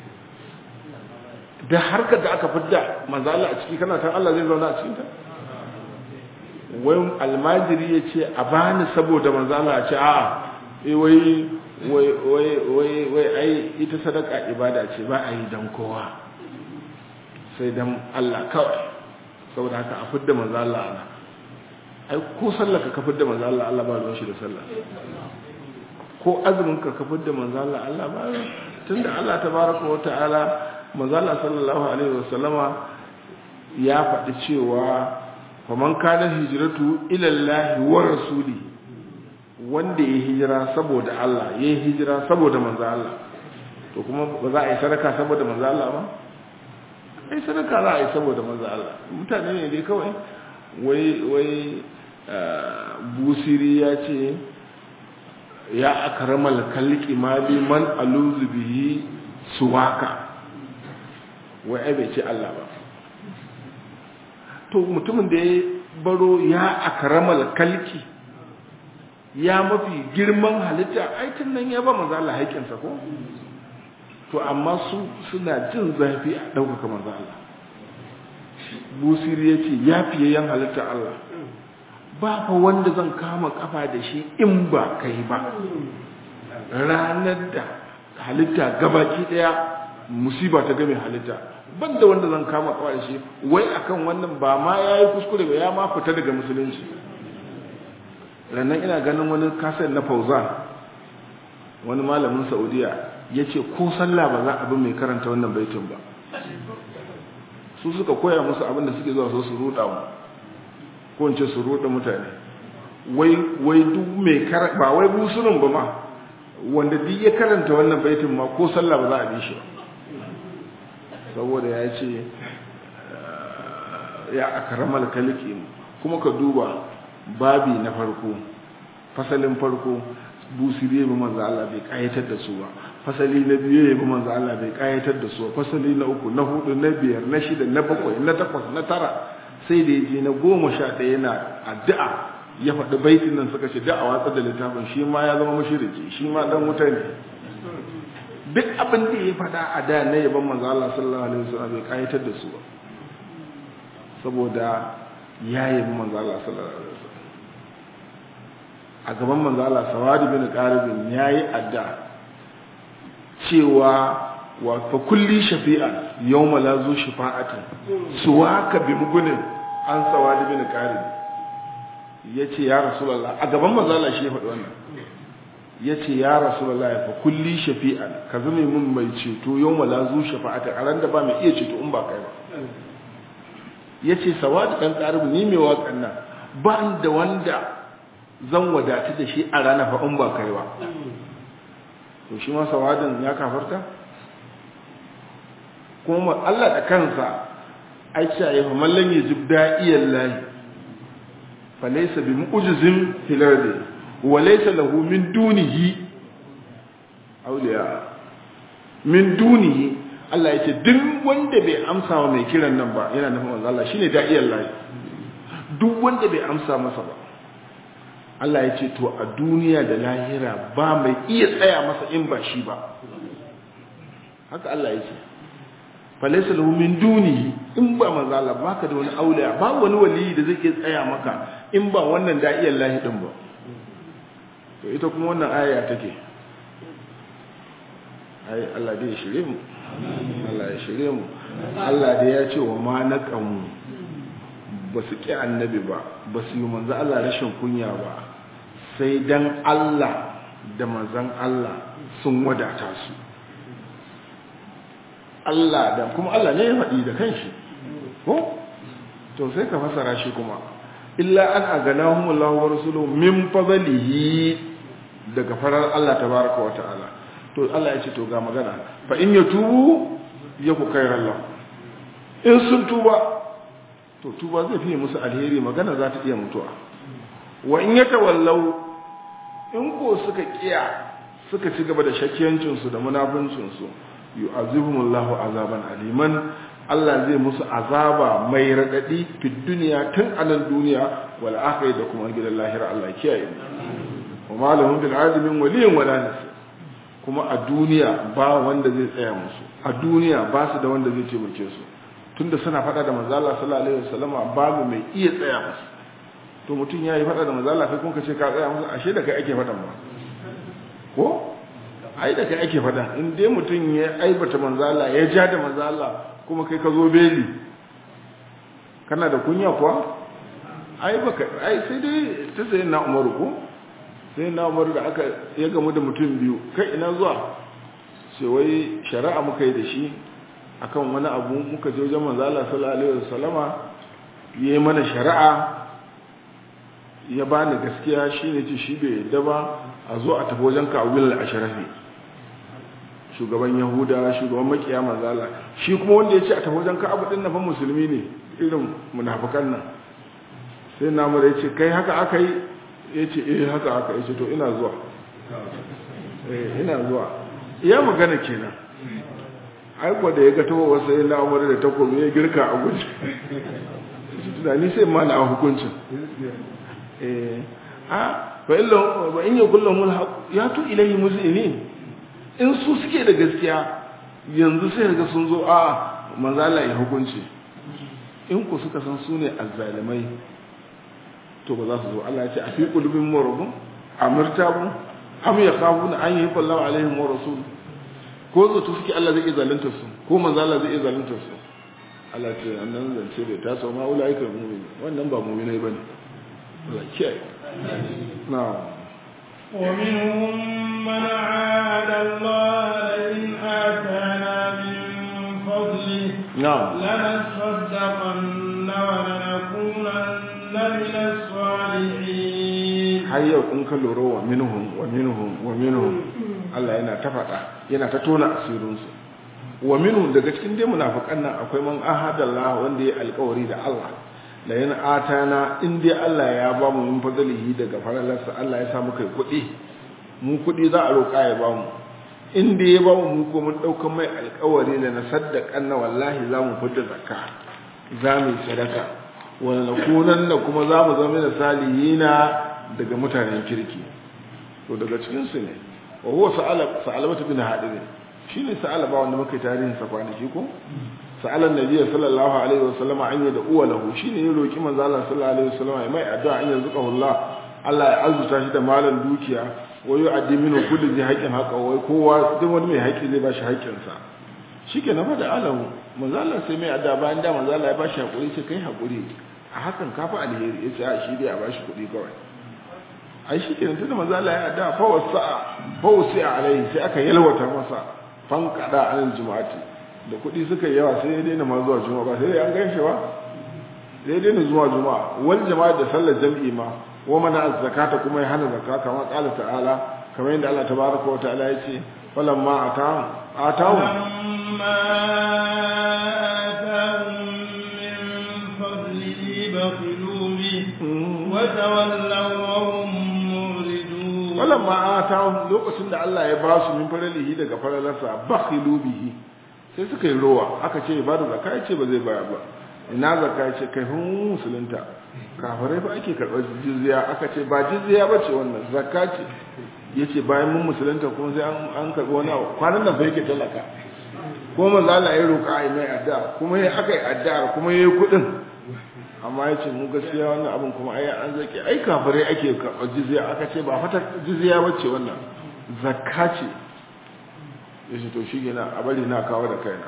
da harkar da aka fidda manzo Allah a ciki kana tan Allah zai zauna a cikin ta wai almajiri ya ce a bani saboda manzo Allah ya ce a eh wai wai ai ita sadaka ibada ce ba a yi don kowa sai don Allah kawai saboda haka a fidda manzo Allah ana ai ko sallaka ka fidda manzo Allah Allah ba ruwan shi da sallah ko azumin ka ka fidda manzo Allah Allah ba tunda Allah tabaraka wa ta'ala manzo Allah sallallahu alaihi wasallama ya faɗi cewa faman kana hijratu ila Allah wa rasulihi wanda ya hijira saboda Allah ya hijira saboda manzo Allah to kuma ba za a yi sadaka saboda manzo Allah ba ai sadaka za a yi saboda manzo Allah mutane ne dai kawai wai wai busiri ya ce ya akramal kalqi mali man aluzu bihi suwaka wai ai bai ce Allah ba to mutumin da ya baro ya akramal kalqi ya mafi girman halitta aikin nan ya ba manzo Allah haƙinsa ko to amma su suna jin zafi a ɗaukaka manzo Allah busiri ya ce ya fiye yan halitta Allah ba fa wanda zan kama kafa da shi in ba kai ba ranar da halitta gabaki ɗaya musiba ta game halitta banda wanda zan kama kafa da shi wai akan wannan ba ma yayi kuskure ba ya ma fita daga musulunci rannan ina ganin wani kasar na fauzan wani malamin saudiya ya ce ko sallah ba za a bi mai karanta wannan baitin ba su suka koya musu abin da suke zuwa so su ruɗa mu ko in ce su ruɗa mutane wai wai duk mai karanta ba wai busunin ba ma wanda duk ya karanta wannan baitin ma ko sallah ba za a bi shi ba saboda ya ce ya akramal kaliki kuma ka duba babi na farko fasalin farko busiri ya bi manzo Allah bai kayatar da su ba fasali na biyu ya bi manzo Allah bai kayatar da su ba fasali na uku na hudu na biyar na shida na bakwai na takwas na tara sai da yaje na goma sha ɗaya yana addu'a ya faɗi baitin nan suka ce da a watsa da littafin shi ma ya zama mushriki shi ma dan wuta ne duk abin da ya faɗa a da na yaban manzo Allah sallallahu alaihi wasallam bai kayatar da su ba saboda ya yabi manzo Allah sallallahu alaihi wasallam a gaban manzo Allah sawadi bin qaribin yayi adda cewa wa fa kulli shafi'an yawma la zu shafa'atin suwaka bi mugunin an sawadi bin qari yace ya rasulullah a gaban manzo Allah shi ya faɗi wannan yace ya rasulullah fa kulli shafi'an ka zame mun mai ceto yawma la zu shafa'atin a ran da ba mai iya ceto in ba kai ba yace sawadi dan qaribu ni mai waƙan nan ba da wanda zan wadatu da shi a rana fa in ba kai ba to shi ma sawadin ya kafarta kuma Allah da kansa ai ce ya fa mallan yajib da'iyan lahi fa laysa bi mu'jizin fil ardi wa laysa lahu min dunihi awliya min dunihi Allah ya ce duk wanda bai amsa wa mai kiran nan ba yana nufin manzo Allah shine da'iyan lahi duk wanda bai amsa masa ba Allah ya ce to a duniya da lahira ba mai iya tsaya masa in ba shi ba haka Allah ya ce falaisa lahu min dunihi in ba manzo Allah baka da wani auliya ba wani waliyi da zai iya tsaya maka in ba wannan da'iyar lahi din ba to ita kuma wannan aya take ai Allah dai ya shirye mu Allah ya shirye mu Allah dai ya ce wa ma naqamu ba su ƙi annabi ba ba su yi manzo Allah rashin kunya ba sai dan Allah da manzan Allah sun wadata su Allah da kuma Allah ne ya faɗi da kanshi ko to sai ka fasara shi kuma illa an aganahum Allah wa rasuluhu min fadlihi daga farar Allah tabaraka wa ta'ala to Allah ya ce to ga magana fa in yatubu yaku khairan lahu in sun tuba to tuba zai fiye musu alheri magana za ta iya mutuwa wa in ya tawallau in ko suka kiya suka ci gaba da shakkiyancinsu da munafuncinsu yu'azibuhumullahu azaban aliman Allah zai musu azaba mai radadi fi duniya tun a nan duniya wal akhirah da kuma gidan lahira Allah kiyaye mu wa malahum bil alimin waliyin wala nasir kuma a duniya ba wanda zai tsaya musu a duniya ba su da wanda zai taimake su tunda suna faɗa da manzo Allah sallallahu alaihi wasallama babu mai iya tsaya musu to mutum yayi faɗa da manzo Allah kai kun ka ce ka tsaya musu ashe da kai ake faɗan ba ko ai da kai ake faɗan in dai mutum ya aibata manzo Allah ya ja da manzo Allah kuma kai ka zo beli kana da kunya kuwa ai baka ai sai dai ta sayin na Umaru ko sai na Umaru da aka ya gamu da mutum biyu kai ina zuwa sai wai shari'a muka yi da shi akan wani abu muka je wajen manzo Allah sallallahu alaihi wasallama yayi mana shari'a ya bani gaskiya shine ce shi bai yadda ba a zo a tafi wajen Ka'bil al-Ashrafi shugaban Yahuda shugaban makiya manzo Allah shi kuma wanda ya ce a tafi wajen Ka'ab din nan fa musulmi ne irin munafikan nan sai na mu ya ce kai haka aka yi ya ce eh haka aka ya ce to ina zuwa eh ina zuwa iya magana kenan aiko da ya ga tawo wasu yin la'amari da takobi ya girka a guji tunani sai ma na hukuncin a ba in yi kullum mulhaq ya tu ilahi musulmi in su suke da gaskiya yanzu sai ga sun zo a manzala ya hukunci in ku suka san su ne azzalimai to ba za su zo Allah ya ce a fi kulubin marubun amirtabun am ya khafuna an yi kullahu alaihim wa rasul ko zato suke Allah zai iya zalunta su ko manzo Allah zai iya zalunta su Allah ce annan zance bai taso ma ulaika mu'min wannan ba mu'minai bane Allah kiyaye na'am ومنهم من عاد الله لئن آتانا من فضله نعم لنصدقن ولنكونن من الصالحين har yau in ka lura wa minhum wa minhum wa minhum Allah yana ta faɗa yana ta tona asirinsu wa minhum daga cikin dai munafikan nan akwai man ahadallah wanda ya alƙawari da Allah la yana atana in dai Allah ya ba mu min fadlihi daga faralarsa Allah ya sa mu kai kuɗi mu kuɗi za a roƙa ya ba mu in dai ya ba mu mu ko mun ɗaukan mai alƙawari da na saddaƙan na wallahi za mu fita zakka za mu yi sadaka wala nakunan da kuma za mu zama da salihina daga mutanen kirki to daga cikin su ne wa huwa sa'ala sa'alabatu bin hadid shine sa'alaba wanda muka tarihin sa kwanaki ko sa'alan nabiy sallallahu alaihi wasallam an da uwa lahu shine ya roki manzo Allah sallallahu alaihi wasallam ya mai addu'a an yanzu Allah Allah ya azuta shi da malan dukiya wa yu'addi minhu kullu zai haqqin haqqa wai kowa duk wani mai haƙƙi zai bashi haƙƙinsa shikenan fa da alamu manzo Allah sai mai adda bayan da manzo Allah ya bashi hakuri sai kai hakuri a hakan kafa alheri yace a shi dai a bashi kuɗi kawai ai shikenan tunda manzo Allah ya adda fa wasa fa wasi alai sai aka yalwata masa fan kada alal jumu'ati da kuɗi suka yi yawa sai ya daina ma zuwa juma'a ba sai dai an gaishe ba sai ya daina zuwa juma'a wal jama'a da sallar jam'i ma wa mana zakata kuma ya hana zakka kamar qala ta'ala kamar yadda Allah tabaraka wa ta'ala ya ce falamma atahum atahum فلما آتاهم من فضله بخلوا به وتولوا وهم معرضون walamma atahum lokacin da Allah ya ba su min faralihi daga faralarsa bakhilu bihi sai suka yi rowa aka ce ba da zakka ya ce ba zai bayar ba ina zakka ya ce kai hun musulunta kafirai ba ake karɓar jizya aka ce ba jizya ba ce wannan zakka ce ya ce bayan mun musulunta kuma sai an karɓi wani abu kwanan nan fa yake talaka ko manzo Allah ya roƙa ai mai addu'a kuma ya aka yi addu'a kuma yayi kuɗin amma ya ce mu gaskiya wannan abin kuma ai an zaki ai kafirai ake karɓar jizya aka ce ba fata jizya ba ce wannan zakka ce ya ce to shi gina a bari na kawo da kaina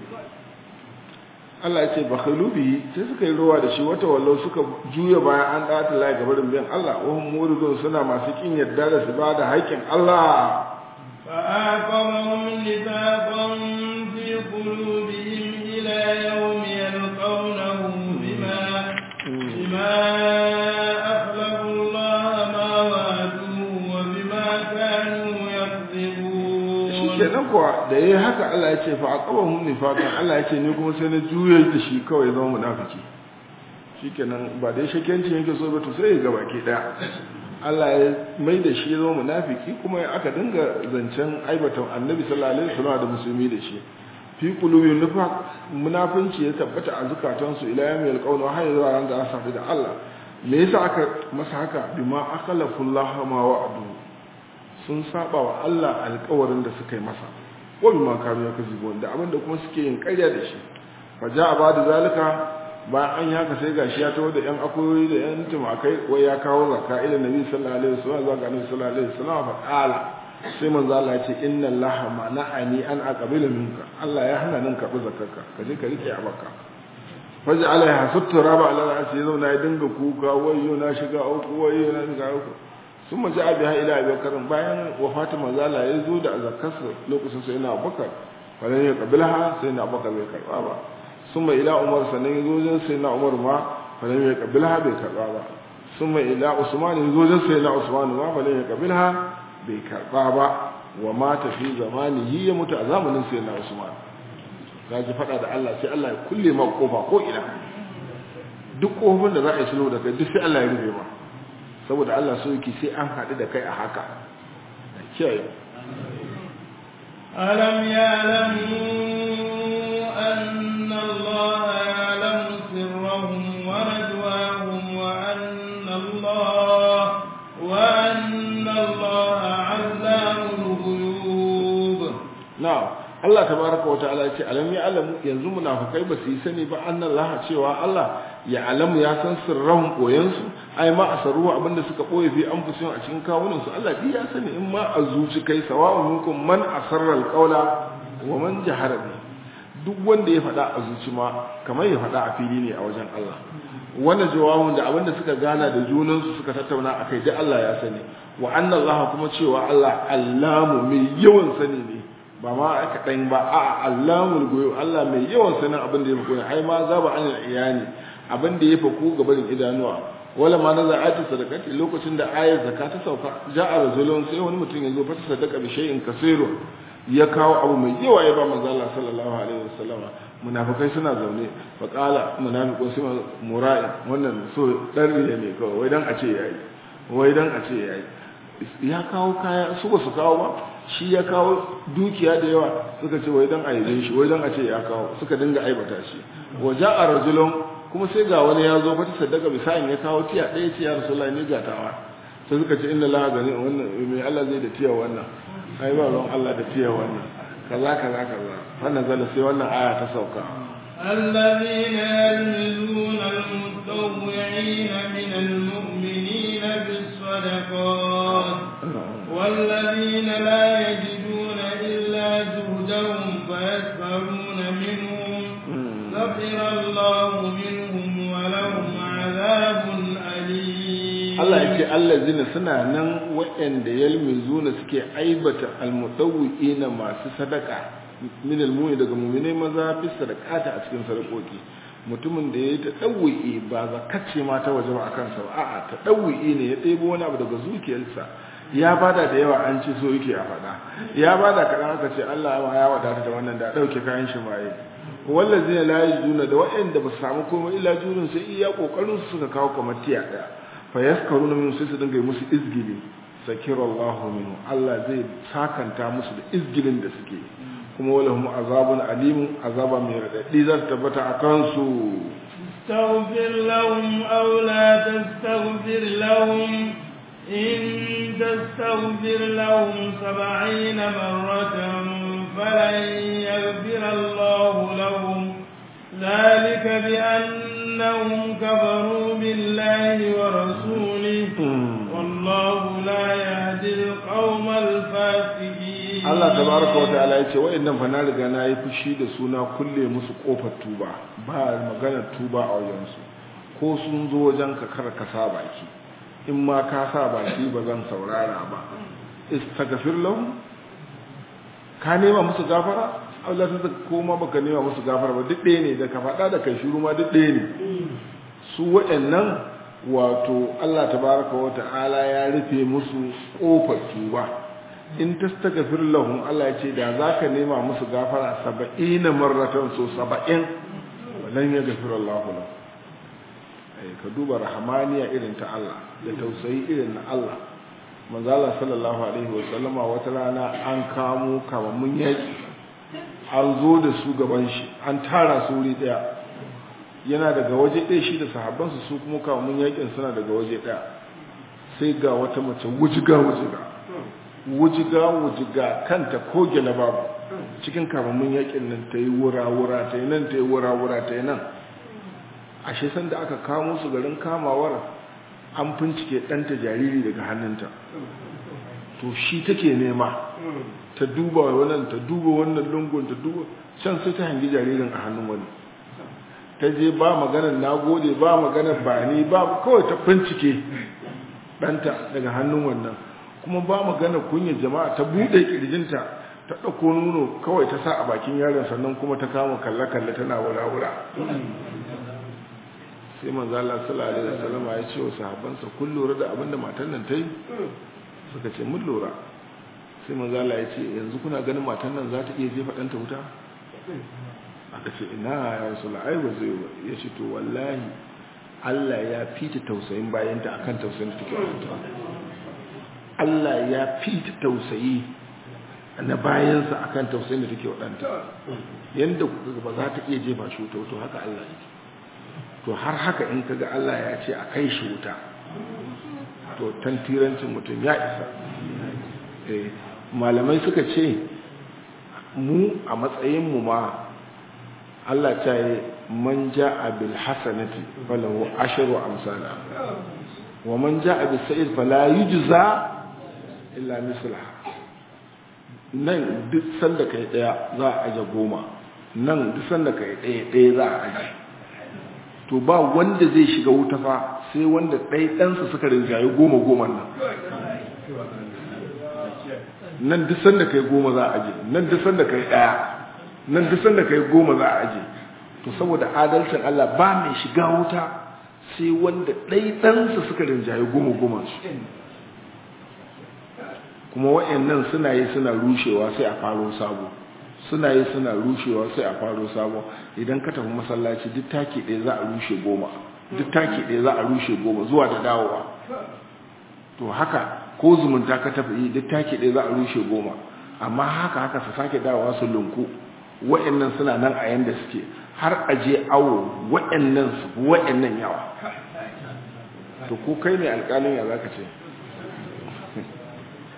Allah ya ce ba bihi sai suka yi ruwa da shi wata wallo suka juya bayan an ɗata layi ga barin biyan Allah wahum muridun suna masu kin yarda da su ba da haƙƙin Allah فآقبهم نفاقا في قلوبهم إلى يوم يلقونه بما بما أخلفوا الله ما وعدوه وبما كانوا يكذبون kenan kuwa da yayi haka Allah ya ce fa aqabahum nifaqan Allah ya ce ni kuma sai na juyar da shi kawai zama munafiki shikenan ba dai shakenci yake so ba to sai ya ga baki daya Allah ya mai da shi zama munafiki kuma aka dinga zancen aibatan Annabi sallallahu alaihi wasallam da musulmi da shi fi qulubi nifaq munafinci ya tabbata a zukatansu ila yawmil qawl wa hayya zuwa ran da asabi da Allah me yasa aka masa haka bima akhlafu Allah ma wa'adu sun saba wa Allah alƙawarin da suka yi masa wa bima kanu yakzibun da abinda kuma suke yin ƙarya da shi fa ja'a ba'da zalika bayan an yi haka sai gashi ya tawo da yan akoyoyi da yan tumakai wai ya kawo zakka ila nabi sallallahu alaihi wasallam zuwa ga nabi sallallahu alaihi wasallam fa qala sai manzo Allah ya ce inna allaha mana'ani an aqbila minka Allah ya hana nan karbi zakarka ka je ka rike a baka faji alaiha suttura ba ala ra'asi ya zauna ya dinga kuka wayyo na shiga uku wayyo na shiga uku sun maji abi ha ila abubakar bayan wafatin manzo Allah ya zo da zakarsa lokacin sai na abubakar falan ya kabilha sai na abubakar bai karba ba sun mai ila umar sannan ya zo wajen sai na umar ma falan ya kabilha bai karba ba sun mai ila usman ya zo wajen sai na usman ma falan ya kabilha bai karba ba wa mata fi zamanihi ya mutu a zamanin sai na usman ya ji fada da Allah sai Allah ya kulle ma kofa ko ina duk kofin da za a yi sulhu da kai duk sai Allah ya rufe ma saboda Allah so yake sai an haɗu da kai a haka kiyaye ألم يعلموا أن الله يعلم سرهم ونجواهم وأن الله وأن الله علام الغيوب na'am Allah tabaraka wa ta'ala ya ce alam ya alamu yanzu munafikai ba su yi sani ba annallaha cewa Allah ya alamu ya san sirran koyansu ai ma asaru abinda suka boye fi anfusihim a cikin kawunan su Allah ya sani in ma a zuci kai sawa'un minkum man asarra alqawla wa man jahara bi duk wanda ya faɗa a zuci ma kamar ya faɗa a fili ne a wajen Allah wanda jawabun da abinda suka gana da junansu suka tattauna akai da Allah ya sani wa anna Allah kuma cewa Allah allamu mai yawan sani ne ba ma aka ɗan ba a allamul goyo Allah mai yawan sanin abin da ya faku ai ma za ba anil iyani abin da ya faku ga barin idanuwa wala ma na za'ati sadaqati lokacin da ayar zakka ta sauka ja'a rajulun sai wani mutum ya zo fa sadaqa bi shay'in kaseeru ya kawo abu mai yawa ya ba manzo Allah sallallahu alaihi wasallama munafikai suna zaune fa qala munafiqu sai mura'i wannan so dan riya ne kawai wai dan a ce yayi wai dan a ce yayi ya kawo kaya su ba su kawo ba shi ya kawo dukiya da yawa suka ce wai dan aibe shi wai dan a ce ya kawo suka dinga aibata shi waje a rajulun kuma sai ga wani ya zo fata sadaka bisayin ya kawo tiya ɗaya ce ya rasulullahi ne gatawa sai suka ce inna la gani wannan me Allah zai da tiya wannan ai ba ruwan Allah da tiya wannan kaza kaza kaza wannan zalla sai wannan aya ta sauka الذين يلمزون المتطوعين من المؤمنين بالصدقات والذين لا يجدون إلا جهدهم فيسخرون منهم سخر الله منهم ولهم عذاب أليم Allah ya ce allazina suna nan waɗanda yalmizuna suke aibata almutawwi'ina masu sadaka min almu'min daga mu'minai maza fi sadaqata a cikin sadakoki mutumin da yayi ta dawwi ba zakacce ma ta waje ba akan sa ba a'a ta dawwi ne ya ɗebo wani abu daga zuciyarsa ya bada da yawa an ci so yake a faɗa ya bada kaɗan aka ce Allah ya wadata da wannan da ɗauke kayan shi maye wallazina la yajiduna da waɗanda ba su samu komai illa jurin sai iya kokarin su suka kawo kamar tiya ɗaya fa yaskaruna min sai su dinga yi musu izgili sakirallahu minhu Allah zai sakanta musu da izgilin da suke kuma walahum azabun alimun azaba mai radadi za ta tabbata a kansu استغفر لهم أو لا تستغفر لهم إن تستغفر لهم سبعين مرة فلن يغفر الله لهم ذلك بأنهم كفروا بالله ورسوله والله لا يهدي القوم الفاسقين Allah tabaraka wa ta'ala yace wa'annan fa na riga na yi fushi da suna kulle musu kofar tuba ba magana tuba a wajen su ko sun zo wajen ka kar ka sa baki in ma ka sa baki ba zan saurara ba istaghfir lahum ka nema musu gafara Allah ta koma baka nema musu gafara ba duk ɗaya ne da ka faɗa da kai shiru ma duk ɗaya ne su waɗannan wato Allah tabaraka wa ta'ala ya rufe musu kofar tuba in tastaghfir lahum Allah ya ce da zaka nema musu gafara 70 marratan so 70 walan yaghfir Allah lahum ai ka duba rahmaniya irin ta Allah da tausayi irin na Allah manzo Allah sallallahu alaihi wa sallama wata rana an kamo kamammun yaki an zo da su gaban shi an tara su wuri daya yana daga waje ɗaya shi da sahabbansu su kuma kamammun yakin suna daga waje ɗaya sai ga wata mace wujiga wujiga wujiga wujiga kanta ko gele babu cikin kamammun yakin nan ta yi wura-wura ta yi nan ta yi wura-wura ta yi nan ashe san da aka kamo su garin kamawar an fincike ɗanta jariri daga hannunta to shi take nema ta duba wannan ta duba wannan lungun ta duba can sai ta hangi jaririn a hannun wani ta je ba maganar nagode ba maganar bani ba kawai ta fincike ɗanta daga hannun wannan kuma ba magana kunyar jama'a ta buɗe ƙirjinta ta ɗauko nuno kawai ta sa a bakin yaron sannan kuma ta kama kalle-kalle tana wura-wura sai manzo Allah sallallahu alaihi wasallam ya ce wa sahabbansa kun lura da abinda matan nan ta yi suka ce mun lura sai manzo Allah ya ce yanzu kuna ganin matan nan za ta iya jefa ɗanta wuta aka ce ina ya rasulullah ai ba zai ya ce to wallahi Allah ya fita tausayin bayanta akan tausayin da take wuta Allah ya fita tausayi na bayansa akan tausayin da take waɗanta yadda kuka ba za ta iya jefa shi wuta to haka Allah yake to har haka in kaga Allah ya ce a kai shi wuta to tantirancin mutum ya isa malamai suka ce mu a matsayin mu ma Allah ta yi man ja'a bil hasanati falahu ashru amsala wa man ja'a bis sa'id fala yujza illa mislaha nan duk sanda kai daya za a aje goma nan duk sanda kai daya daya za a aje to ba wanda zai shiga wuta fa sai wanda ɗai ɗansa suka rinjaye goma goma nan nan duk sanda kai goma za a aje nan duk sanda kai daya nan duk sanda kai goma za a aje to saboda adalcin Allah ba mai shiga wuta sai wanda ɗai ɗansa suka rinjaye goma goma su kuma wa'annan suna yi suna rushewa sai a faro sabo suna yi suna rushewa sai a faro sabo idan ka tafi masallaci duk taki ɗaya za a rushe goma duk taki ɗaya za a rushe goma zuwa da dawowa to haka ko zumunta ka tafi yi duk taki ɗaya za a rushe goma amma haka haka su sake dawowa su lunku wa'annan suna nan a yanda suke har a je awo wa'annan su wa'annan yawa to ko kai ne alƙalin ya zaka ce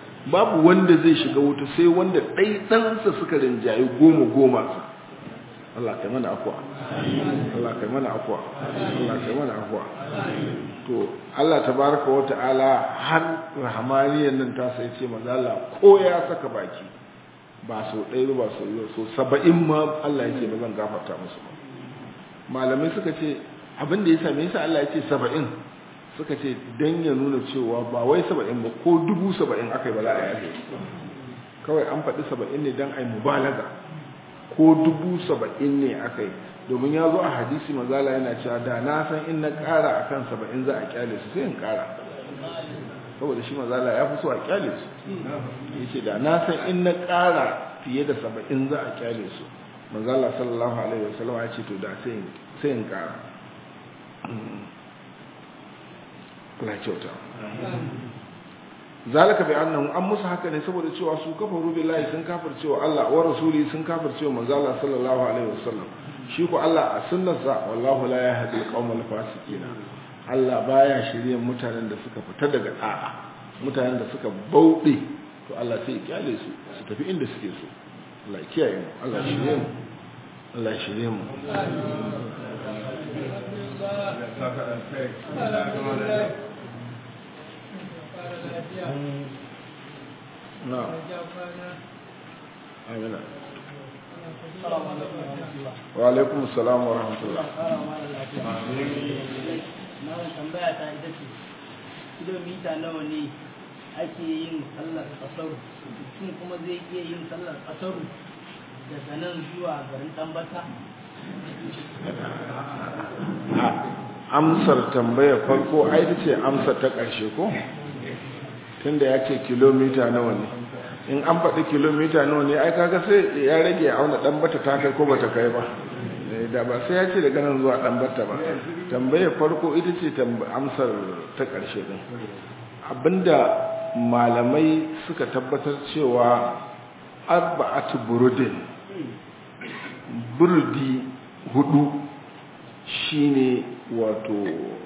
babu wanda zai shiga wuta sai wanda ɗai ɗansa suka rinjaye goma goma Allah kai mana afwa Allah kai mana afwa Allah kai mana afwa to Allah tabaraka wa ta'ala har rahmaniyan nan ta sai ce manzo Allah ko ya saka baki ba so ɗaya ba so yau so saba'in ma Allah yake ba zan gafarta musu ba malamai suka ce abin da ya same yasa Allah ya ce saba'in suka ce dan ya nuna cewa ba wai saba'in ba ko dubu saba'in aka yi ba za a yaje kawai an faɗi saba'in ne dan a yi mubalaga ko dubu saba'in ne aka yi domin ya zo a hadisi mazala yana cewa da na san in na ƙara a kan saba'in za a kyale su sai in ƙara saboda shi mazala ya fi so a kyale su ya ce da na san in na ƙara fiye da saba'in za a kyale su mazala sallallahu alaihi wasallam ya ce to da sai in ƙara Allah kyauta zalika bi annahu an musu haka ne saboda cewa su kafaru billahi sun kafircewa Allah wa rasuli sun kafircewa manzo Allah sallallahu alaihi wasallam shi ko Allah a sunnarsa wallahu la yahdi al-qawmal fasiqina Allah baya shirye mutanen da suka fita daga da'a mutanen da suka bauɗe to Allah sai ya kyale su su tafi inda suke so Allah ya kiyaye mu Allah ya shirye mu Allah ya shirye mu نعم آمين وعليكم السلام ورحمة الله tambaya ta ita ce kilomita nawa ne ake yin sallar kasaru mutum kuma zai iya yin sallar kasaru daga nan zuwa garin tambata amsar tambayar farko ai ta ce amsar ta ƙarshe ko tunda ya ce kilomita nawa ne in an faɗi kilomita nawa ne ai kaga sai ya rage a auna ɗan bata ta kai ko bata kai ba da ba sai ya ce daga nan zuwa ɗan bata ba tambayar farko ita ce amsar ta ƙarshe din abinda malamai suka tabbatar cewa arba'atu burudin burudi hudu shine wato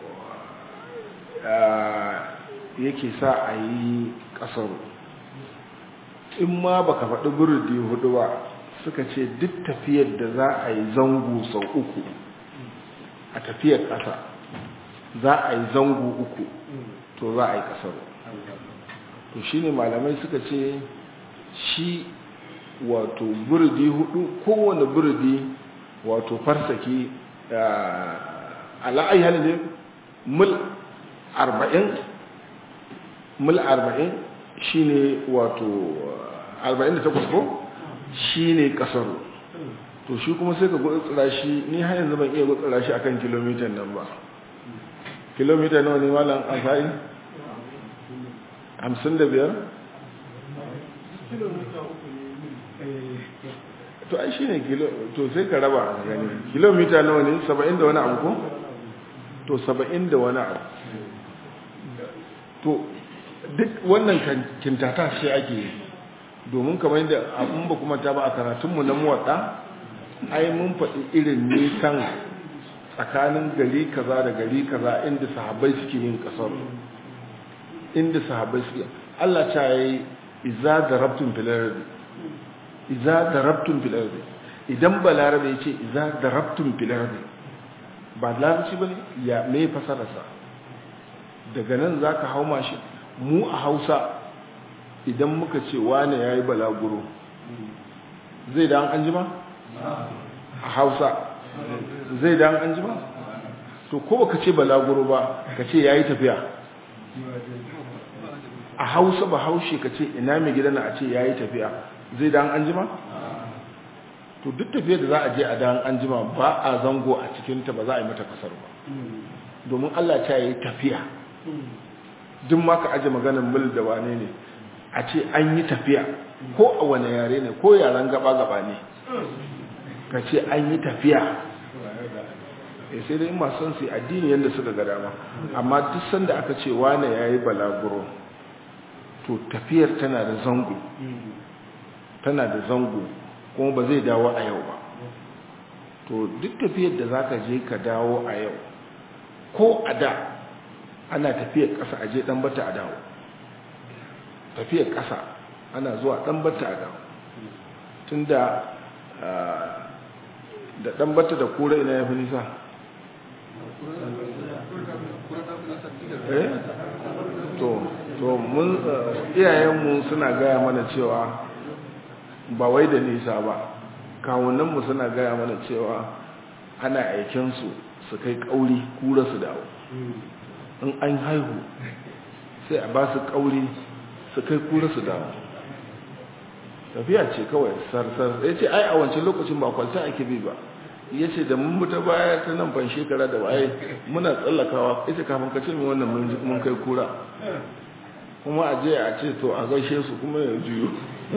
yake sa a yi ƙasar in ma baka faɗi burudi hudu ba suka ce duk tafiyar da za a yi zango sau uku a tafiyar ƙasa za a yi zango uku to za a yi ƙasar to shi ne malamai suka ce shi wato burudi hudu kowane burudi wato farsaki ala'ayi halin mil arba'in mil arba'in shi ne wato arba'in da takwas ko shi ne kasar to shi kuma sai ka gutsura shi ni har yanzu ban iya gutsura shi akan kilomitan nan ba kilomita nawa ne malam amfani hamsin da biyar to ai shi ne to sai ka raba gani kilomita nawa ne saba'in da wani abu ko to saba'in da wani abu to duk wannan kintata shi ake yi domin kamar yadda abin ba kuma ta ba a karatunmu na muwaɗa ai mun faɗi irin nisan tsakanin gari kaza da gari kaza inda sahabbai suke yin ƙasar inda sahabbai suke Allah ta yi iza da rabtun filardi iza da rabtun filardi idan ba larabe ya ce iza da rabtun filardi ba larabci ba ne ya mai fasararsa daga nan za ka hau mashi mu a hausa idan muka ce wane ya yi balaguro zai da an jima? a hausa zai da an jima? to ko baka ce balaguro ba ka ce ya yi tafiya a hausa ba haushe ka ce ina mai gidana a ce ya yi tafiya zai da an jima? to duk tafiyar da za a je a da an jima ba a zango a cikinta ba za a yi mata kasar ba domin allah ta yi tafiya duk ma ka aje maganin mil da wane ne a ce an yi tafiya ko a wane yare ne ko yaren gaba-gaba ne ka ce an yi tafiya e sai dai masu son su addini yadda suka ga dama amma duk sanda aka ce wane ya yi balaguro to tafiyar tana da zango tana da zango kuma ba zai dawo a yau ba to duk tafiyar da za ka je ka dawo a yau ko a da ana tafiyar ƙasa a je ɗan bata a dawo tafiyar ƙasa ana zuwa ɗan bata a dawo tun da da dan bata da kura ina ya fi nisa eh to to mun iyayenmu suna gaya mana cewa ba wai da nisa ba kawunanmu suna gaya mana cewa ana aikinsu su kai kauri kura su dawo in an haihu sai a ba su kauri su kai kura su dawo tafiya ce kawai sarsar ya ce ai a wancan lokacin ba kwalta ake bi ba ya ce da mun mutu baya ta nan ban shekara da waye muna tsallakawa ita kafin ka ce mai wannan mun kai kura kuma a je a ce to a gaishe su kuma ya juyo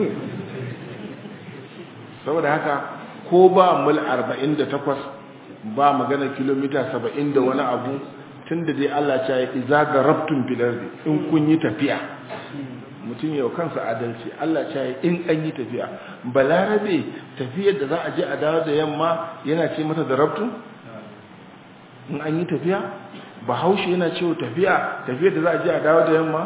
saboda haka ko ba mil 48 ba magana kilomita 70 da wani abu tun da dai Allah ya yi iza ga rabtun filardi in kun yi tafiya mutum yau kansa adalci Allah ya yi in an yi tafiya balarabe tafiyar da za a je a dawo da yamma yana ce mata da rabtun in an yi tafiya bahaushe yana cewa tafiya tafiyar da za a je a dawo da yamma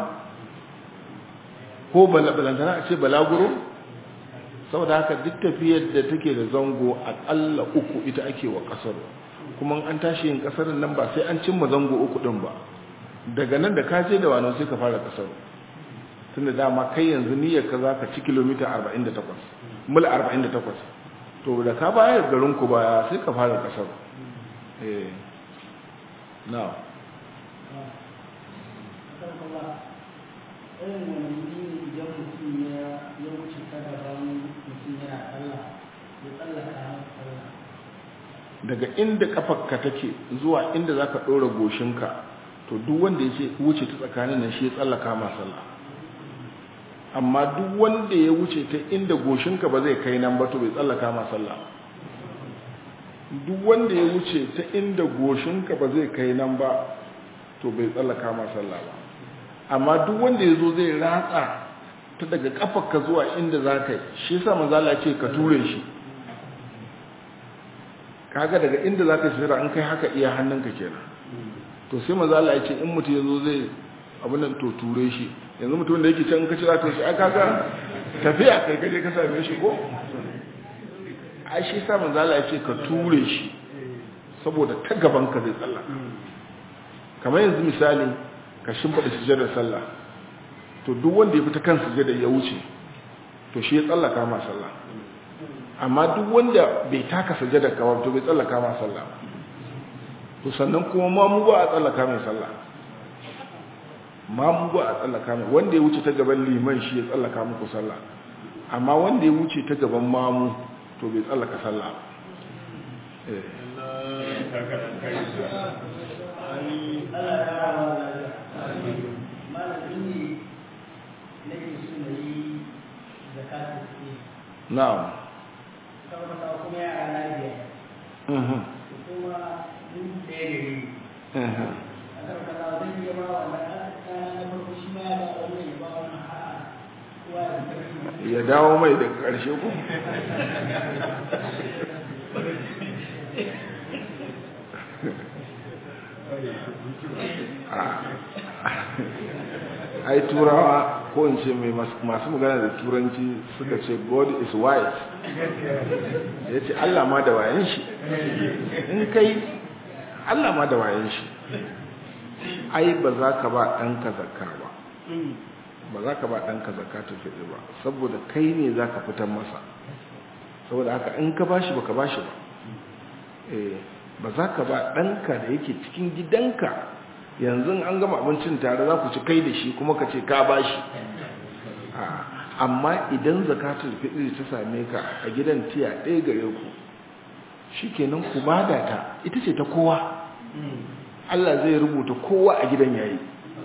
ko balantana a ce balaguro saboda haka duk tafiyar da take da zango akalla uku ita ake wa kasar kuma an tashi yin kasar nan ba sai an cimma zango uku din ba daga nan da ka je da wani sai ka fara kasar tunda dama kai yanzu niyyar ka zaka ci kilomita 48 mil 48 to da ka bayar garin ku baya sai ka fara kasar eh now irin wani wuri ne idan mutum ya wuce ta gaban mutum yana sallah ya tsallaka sallah daga inda kafarka take zuwa inda zaka dora goshinka to duk wanda ya wuce ta tsakanin nan shi ya tsallaka ma sallah amma duk wanda ya wuce ta inda goshinka ba zai kai nan ba to bai tsallaka ma sallah duk wanda ya wuce ta inda goshinka ba zai kai nan ba to bai tsallaka ma sallah ba amma duk wanda ya zo zai ratsa ta daga kafarka zuwa inda za ka yi shi yasa manzala ce ka ture shi kaga daga inda za ka shira an kai haka iya hannunka kenan to sai manzala ya ce in mutum ya zo zai abin nan to ture shi yanzu mutum da yake can ka cira to shi ai kaga tafiya kai kaje ka same shi ko ai shi yasa manzala ya ce ka ture shi saboda ta gaban ka zai tsalla kamar yanzu misali ka shimfiɗa sujadar sallah to duk wanda ya fita kan sujadar ya wuce to shi ya tsallaka ma sallah amma duk wanda bai taka sujadar ka to bai tsallaka ma sallah to sannan kuma ma mu ba a tsallaka mai sallah ma mu ba a tsallaka mai wanda ya wuce ta gaban liman shi ya tsallaka muku sallah amma wanda ya wuce ta gaban mamu to bai tsallaka sallah eh na'am kuma yara na biyar mhm kuma duk ɗaya gari mhm a karkata zan iya ba wa na na farko shi ma ya ba wannan ya ba wannan a'a kowa ya tafi ya dawo mai daga ƙarshe ko ai turawa ko in ce mai masu magana da turanci suka ce god is wise ya ce allah ma da wayan shi in kai allah ma da wayan shi ai ba za ka ba ɗanka zakka ba ba za ka ba ɗanka zakka ta fiɗi ba saboda kai ne za ka fitar masa saboda haka in ka bashi ba ka bashi ba eh ba za ka ba ɗanka da yake cikin gidanka yanzu an gama abincin tare za ku ci kai da shi kuma ka ce ka bashi amma idan zakatul fitri ta same ka a gidan tiya ɗaya gare ku shikenan ku bada ta ita ce ta kowa Allah zai rubuta kowa a gidan yayi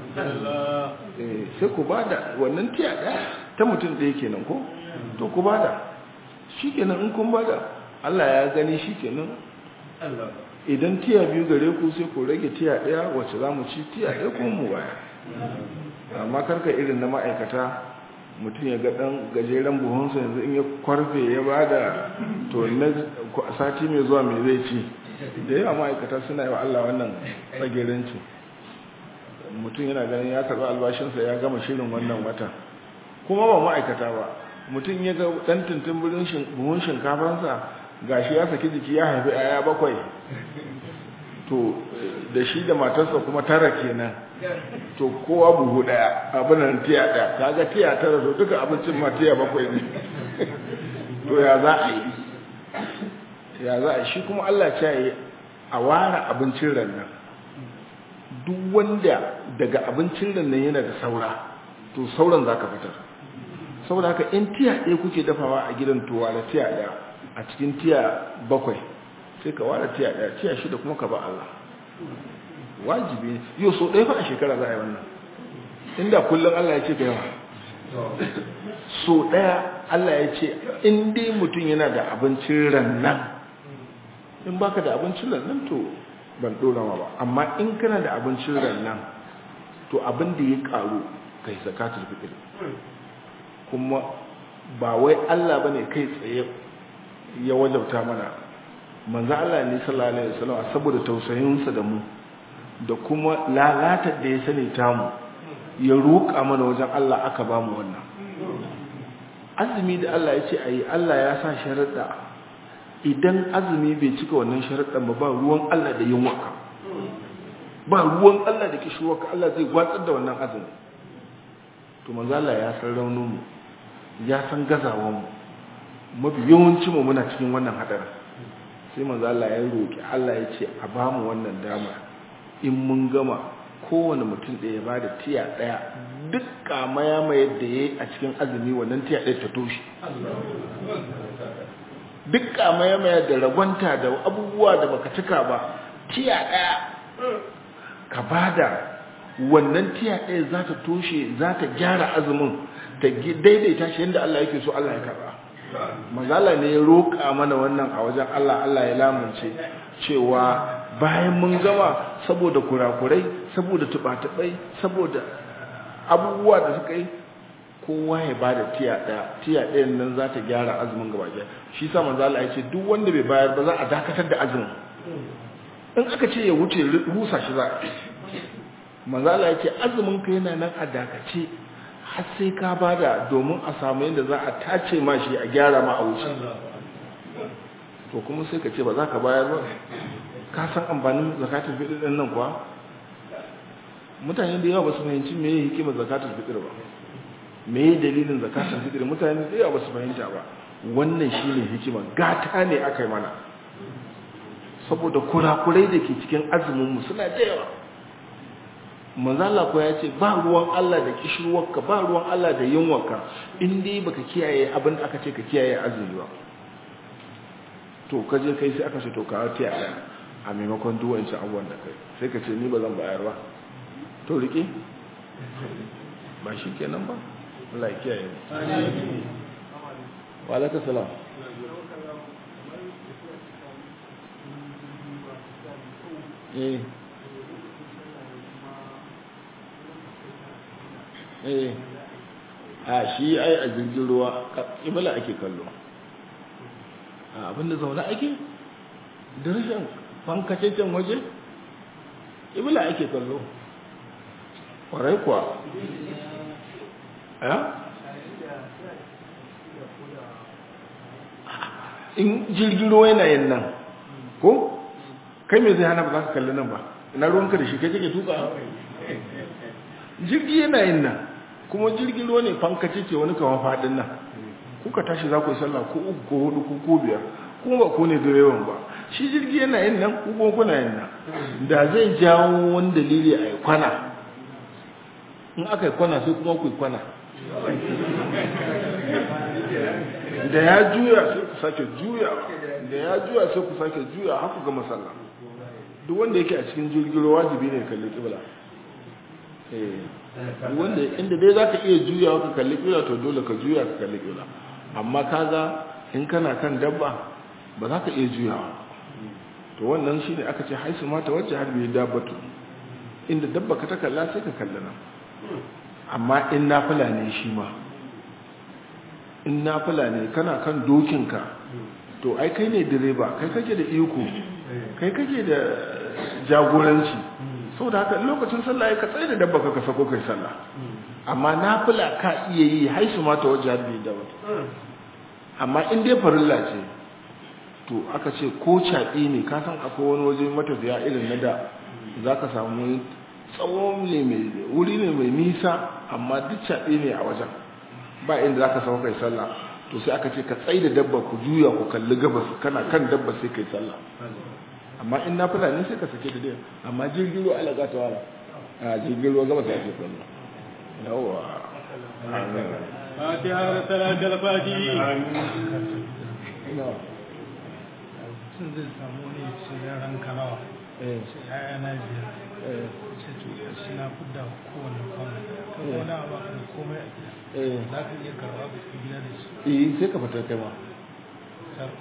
sai ku bada wannan tiya ɗaya ta mutum ɗaya kenan ko to ku bada shikenan in kun bada Allah ya gani shikenan idan tiya biyu gare ku sai ku rage tiya ɗaya wacce za mu ci tiya ɗaya kuma mu baya amma karka irin na ma'aikata mutum ya ga ɗan gajeren buhunsa yanzu in ya kwarfe ya ba da to na sati mai zuwa mai zai ci da yawa ma'aikata suna yi wa Allah wannan tsageranci mutum yana ganin ya karɓi albashinsa ya gama shirin wannan wata kuma ba ma'aikata ba mutum ya ga ɗan tuntun buhun shinkafansa gashi ya saki jiki ya haifi aya bakwai to da shi da matarsa kuma tara kenan to kowa buhu daya abinan tiya daya kaga tiya tara to duka abincin ma tiya bakwai ne to ya za a yi ya za a shi kuma Allah ce yi a ware abincin rannan duk wanda daga abincin rannan yana da saura to sauran za ka fitar saboda haka in tiya ɗaya kuke dafawa a gidan tuwa da tiya ɗaya a cikin tiya bakwai sai ka ware tiya ɗaya tiya shida kuma ka ba Allah wajibi ne yau so ɗaya fa a shekara za a yi wannan inda kullum Allah ya ce ka yawa so ɗaya Allah ya ce in dai mutum yana da abincin rannan in baka da abincin rannan to ban ɗora ba amma in kana da abincin rannan to abin da ya ƙaru kai zakatul fitr kuma ba wai Allah bane kai tsaye ya wajabta mana manzo Allah ne sallallahu alaihi wasallam saboda tausayinsa da mu da kuma lalatar da ya sani tamu ya roƙa mana wajen Allah aka ba mu wannan azumi da Allah ya ce ayi Allah ya sa sharaɗa idan azumi bai cika wannan sharaɗan ba ba ruwan Allah da yin waka ba ruwan Allah da kishirwaka Allah zai gwatsar da wannan azumi to manzo Allah ya san raunin mu ya san gazawan mu mafi yawancin mu muna cikin wannan hadarin sai manzo Allah ya roki Allah ya ce a ba mu wannan dama in mun gama kowane mutum da ya bada tiya daya duk kamaya mai yadda yayi a cikin azumi wannan tiya daya ta toshe duk kamaya mai da ragwanta da abubuwa da baka cika ba tiya daya ka bada wannan tiya daya za ta toshe za ta gyara azumin ta daidaita shi yadda Allah yake so Allah ya karba mazala ne ya roƙa mana wannan a wajen Allah Allah ya lamunce cewa bayan mun gama saboda kurakurai saboda tubatubai saboda abubuwa da suka yi kowa ya ba da tiya ɗaya tiya ɗayan nan za ta gyara azumin gaba ɗaya shi sa manzala ya ce duk wanda bai bayar ba za a dakatar da azumin in aka ce ya wuce rusa shi za a manzala ya ce azumin ka yana nan a dakace har sai ka bada domin a samu yadda za a tace ma shi a gyara ma a wuce to kuma sai ka ce ba za ka bayar ba ka san amfanin zakatul fitr din nan kuwa mutane da yawa ba su fahimci me yake hikimar zakatul fitr ba me yake dalilin zakatul fitr mutane da yawa ba su fahimta ba wannan shine hikima gata ne aka yi mana saboda kurakurai da ke cikin azumin mu suna da yawa manzo Allah ko ya ce ba ruwan Allah da kishirwarka ba ruwan Allah da yunwarka in dai baka kiyaye abin da aka ce ka kiyaye azumi ba to ka je kai sai aka ce to ka tiya daya a maimakon duk wancan abubuwan da kai sai ka ce ni ba zan bayar ba to rike ba shi kenan ba Allah ya kiyaye mu wa alaikum salam eh eh a shi ai a jirgin ruwa ibala ake kallo a abinda zaune ake da rashin fankacecen waje ibala ake kallo kwarai kuwa ya in jirgin ruwa yana yin nan ko kai mai zai hana ba za ka kalli nan ba ina ruwanka da shi kai kake tuka jirgi yana yin nan kuma jirgin ruwa ne fankace ce wani kama faɗin nan kuka tashi za ku yi sallah ko uku ko hudu ko ko biyar kuma ba ku ne direban ba shi jirgi yana yin nan ku kuma kuna yin nan da zai jawo wani dalili a yi kwana in aka yi kwana sai kuma ku yi kwana da ya juya sai ku sake juya da ya juya sai ku sake juya haka ga masalla duk wanda yake a cikin jirgin ruwa wajibi ne kalli kibla eh wanda inda dai zaka iya juyawa ka kalli kibla to dole ka juya ka kalli kibla amma kaga in kana kan dabba ba za ka iya juyawa to wannan shine aka ce haisu ma ta wacce har bai dabbatu inda dabba ka ta kalla sai ka kalli nan amma in nafila ne shi ma in nafila ne kana kan dokinka to ai kai ne direba kai kake da iko kai kake da jagoranci saboda haka lokacin sallah ya ka tsaye da dabba ka sako kai sallah amma nafila ka iya yi haisu ma ta wajen harbi da wata amma in dai farilla ce to aka ce ko caɗi ne ka san akwai wani waje matafiya irin na da za ka samu wani tsawon ne mai wuri ne mai nisa amma duk caɗi ne a wajen ba inda za ka samu kai sallah to sai aka ce ka tsai da dabba ku juya ku kalli gabas kana kan dabba sai kai sallah amma in na fulani sai ka sake da dai amma jirgin ruwa ala gata wala a jirgin ruwa gabas ake sallah yawa فاتحة صلاة الفاتحة sun zai samu ne ce yaran kanawa ce yaya na biyar ce to shi na fudda kowane kwanu kan wani abu aka da komai a gida za ka iya karɓa ka tafi gida da shi eh sai ka fitar kai ma Sar-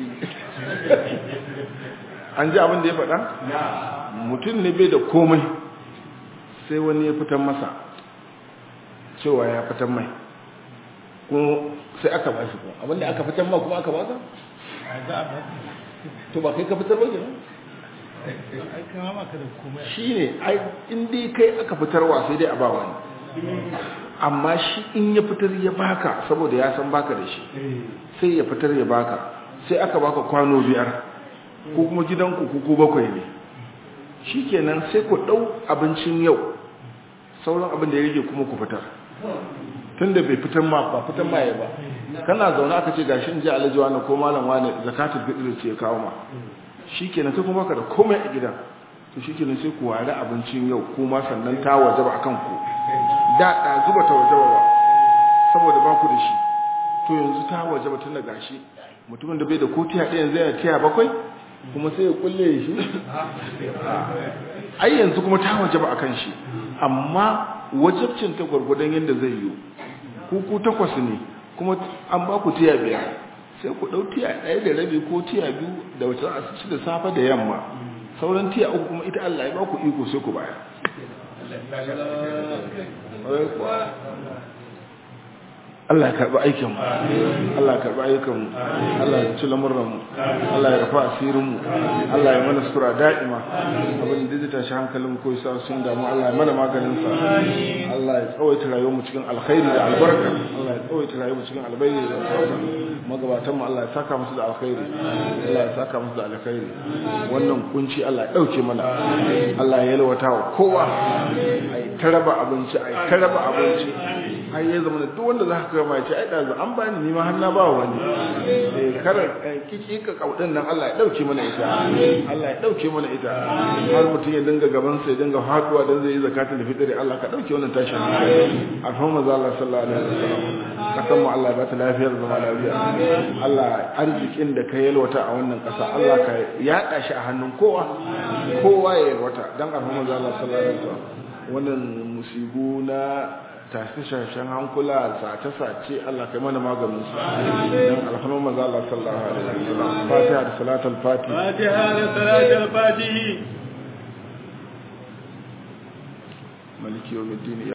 an ji abin da ya faɗa mutum ne bai da komai sai wani ya fitar masa cewa ya fitar mai ko sai aka ba shi ko abinda aka fitar ma kuma aka ba ka a za a ba to ba kai ka fitar ba kenan ai kama maka da komai a shine ai in dai kai aka fitarwa sai dai a ba wani amma shi in ya fitar ya baka saboda ya san baka da shi sai ya fitar ya baka sai aka baka kwano biyar ko kuma gidanku ku ku bakwai ne shikenan sai ku dau abincin yau sauran abin da ya rage kuma ku fitar tunda bai fitar ma ba fitar ma ya ba kana zaune aka ce gashi in ji alhaji wani ko malam wani zakatul fitr ce ya kawo ma shikenan kai kuma ka da komai a gidan to shikenan sai ku ware abincin yau kuma sannan ta wajaba akan ku da da zuba ta wajaba ba saboda ba ku da shi to yanzu ta wajaba tun da gashi mutumin da bai da kotiya ɗaya yanzu yana tiya bakwai kuma sai ya kulle shi ai yanzu kuma ta wajaba akan shi amma wajabcin ta gwargwadon yadda zai yi ku ku takwas ne kuma an ba ku tiya biyar sai ku ɗau tiya ɗaya da rabi ko tiya biyu da wata a ci da safe da yamma sauran tiya uku kuma ita Allah ya ba ku iko sai ku bayar Allah ya karɓi aikin mu Allah ya karɓi ayyukan mu Allah ya ci lamurran mu Allah ya rafa asirin mu Allah ya mana sura da'ima abin da zai tashi hankalin mu ko yasa sun damu Allah ya mana maganin sa Allah ya tsawaita rayuwar mu cikin alkhairi da albarka Allah ya tsawaita rayuwar mu cikin albayi da albarka magabatan mu Allah ya saka musu da alkhairi Allah ya saka musu da alkhairi wannan kunci Allah ya dauke mana Allah ya yalwata wa kowa ai taraba abinci ai taraba abinci har ya zama da duk wanda za ka gama ce ai da an bani ni ma har na ba wani eh kar kiki ka kaudin nan Allah ya dauke mana ita Allah ya dauke mana ita har mutum ya dinga gaban sa ya dinga haduwa dan zai yi zakatul fitri Allah ka dauke wannan tashin alhamma za Allah sallallahu alaihi wasallam kasan mu Allah ya bata lafiyar zama lafiya Allah arzikin da ka yalwata a wannan kasa Allah ka yada shi a hannun kowa kowa ya yalwata dan alhamma za Allah sallallahu alaihi wasallam wannan musibu na tashe-tashen hankula sace-sace Allah kai mana maganin su don alhannun maza Allah sallallahu alaihi wasallam fatiha da salatul fatiha فاتحة صلاة الفاتحة maliki yawmiddin